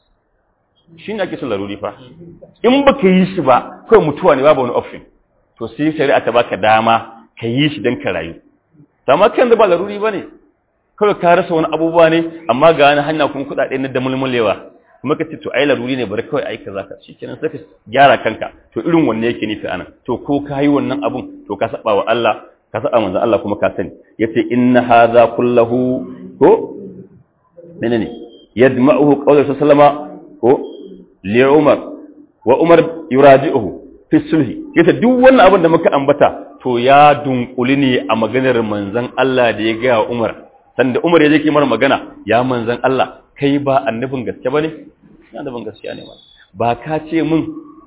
shi ne ake son laruri fa in ba ka yi shi ba kawai mutuwa ne babu wani option to sai shari'a ta baka dama ka yi shi don ka rayu amma kan da ba laruri ba ne kawai ka rasa wani abubuwa ne amma ga wani hanya kuma kuɗaɗe na da mulmulewa kuma ka ce to ai laruri ne bari kawai aika zaka shi kenan sai ka gyara kanka to irin wanne yake nufi anan to ko ka yi wannan abun to ka saba wa Allah ka saba manzon Allah kuma ka sani yace inna hadha kullahu ko menene yadma'uhu qawlu sallama ko li Umar wa Umar yuraji'uhu fi sulhi yace duk wannan abin da muka ambata to ya dunkuli ne a maganar manzon Allah da ya ga Umar sanda Umar ya je kimar magana ya manzon Allah kai ba annabin gaske bane annabin gaskiya ne ba ka ce min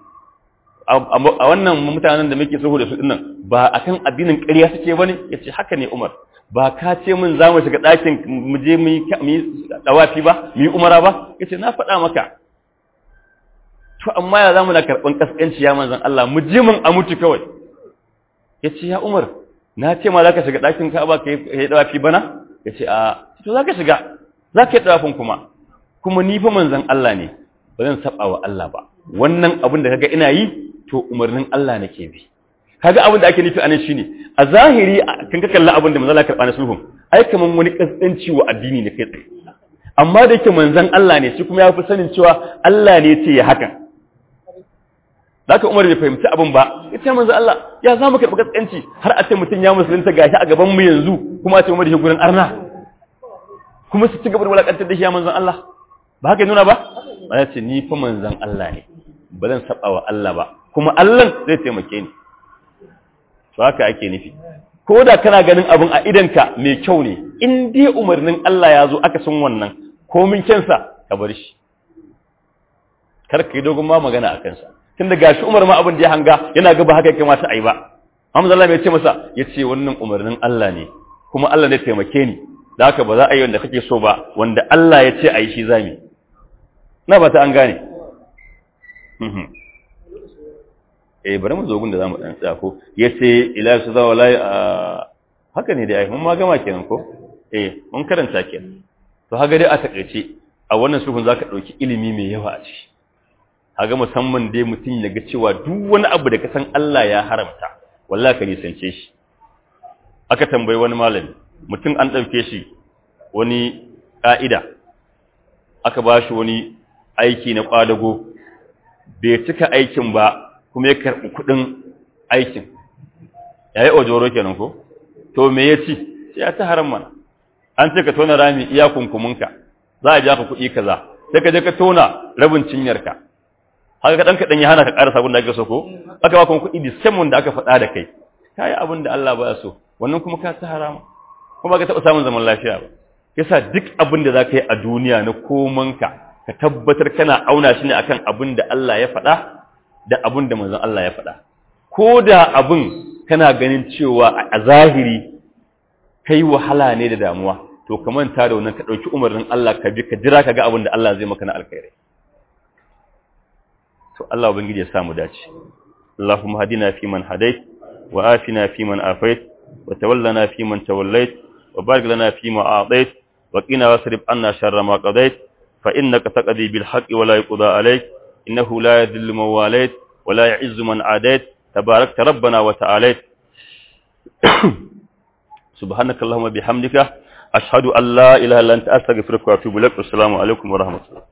a wannan mutanen da muke sulhu da su dinnan ba akan addinin ƙarya suke bane yace haka ne Umar ba ka ce min za mu shiga ɗakin mu je mu yi dawafi ba mu yi umara ba yace na faɗa maka to amma ya zamu na karɓan kaskanci ya manzon Allah mu je mun a mutu kawai yace ya Umar na ce ma zaka shiga ɗakin Ka'aba ka yi dawafi bana yace a to zaka shiga zaka yi dawafin kuma kuma ni fa manzon Allah ne ba zan saba wa Allah ba wannan abin da kaga ina yi to umarnin Allah nake bi kaga abin da ake nufi anan shine a zahiri kan ka kalla abin da manzon Allah karɓa na sulhun ai kaman wani kaskanci wa addini ne kai tsaye amma da yake manzon Allah ne shi kuma ya fi sanin cewa Allah ne ya ce ya hakan Zaka Umar bai fahimci abin ba, ya ce manzo Allah, ya za mu karɓi kaskanci har a ce mutum ya musulunta gashi a gaban mu yanzu kuma a ce Umar shi gurin arna. Kuma su ci gaba da wulakantar da shi ya manzon Allah. Ba haka nuna ba? Ba ya ce ni fa manzon Allah ne. Ba zan saba wa Allah ba. Kuma Allah zai taimake ni. To haka ake nufi. Ko da kana ganin abin a idanka mai kyau ne, in dai umarnin Allah ya zo aka san wannan, komin kyansa ka bar shi. Kar ka yi dogon ma magana a kansa. tun da gashi Umar ma abin da ya hanga yana ga ba haka ya kamata a yi ba Hamza Allah ya ce masa ya ce wannan umarnin Allah ne kuma Allah ne taimake ni da haka ba za a yi wanda kake so ba wanda Allah ya ce a yi shi zami na ba ta an gane eh bari mu zo gun da zamu dan tsaya ko yace ila su zawa lai a haka ne dai ai mun ma gama kenan ko eh mun karanta kenan to haga dai a takeice a wannan sufin zaka dauki ilimi mai yawa a ciki haga musamman dai mutum ya ga cewa duk wani abu da ka san Allah ya haramta wallahi ka nisance shi aka tambayi wani malami mutum an dauke shi wani ka'ida aka ba shi wani aiki na kwadago bai cika aikin ba kuma ya karɓi kuɗin aikin ya yi ojoro kenan ko to me ya ci sai ya ta haram mana an ce ka tona rami iya kunkuminka za a ja ka kuɗi kaza sai ka je ka tona rabin cinyarka haka kaɗan kaɗan ya hana ka ƙara sabon da ake so ko aka ba kuɗi disamon da aka faɗa da kai ka yi abin da Allah ba so wannan kuma ka ta harama kuma ka taɓa samun zaman lafiya ba yasa duk abin da za ka yi a duniya na komanka ka tabbatar kana auna shi ne akan abin da Allah ya faɗa da abin da manzon Allah ya faɗa ko da abin kana ganin cewa a zahiri kai wahala ne da damuwa to ka manta da wannan ka ɗauki umarnin Allah ka bi ka jira ka ga abin da Allah zai maka na alkhairi to Allah ubangiji ya samu dace Allahumma hadina fi man hadait wa afina fi man afait wa tawallana fi man tawallait wa barik lana fi ma a'tait wa qina wasrif anna sharra ma qadait fa innaka taqdi bil haqqi wa la yuqda alayk إنه لا يذل من واليت ولا يعز من عاديت تباركت ربنا وتعاليت سبحانك اللهم بحمدك أشهد أن لا إله إلا أنت أستغفرك وأتوب إليك والسلام عليكم ورحمة الله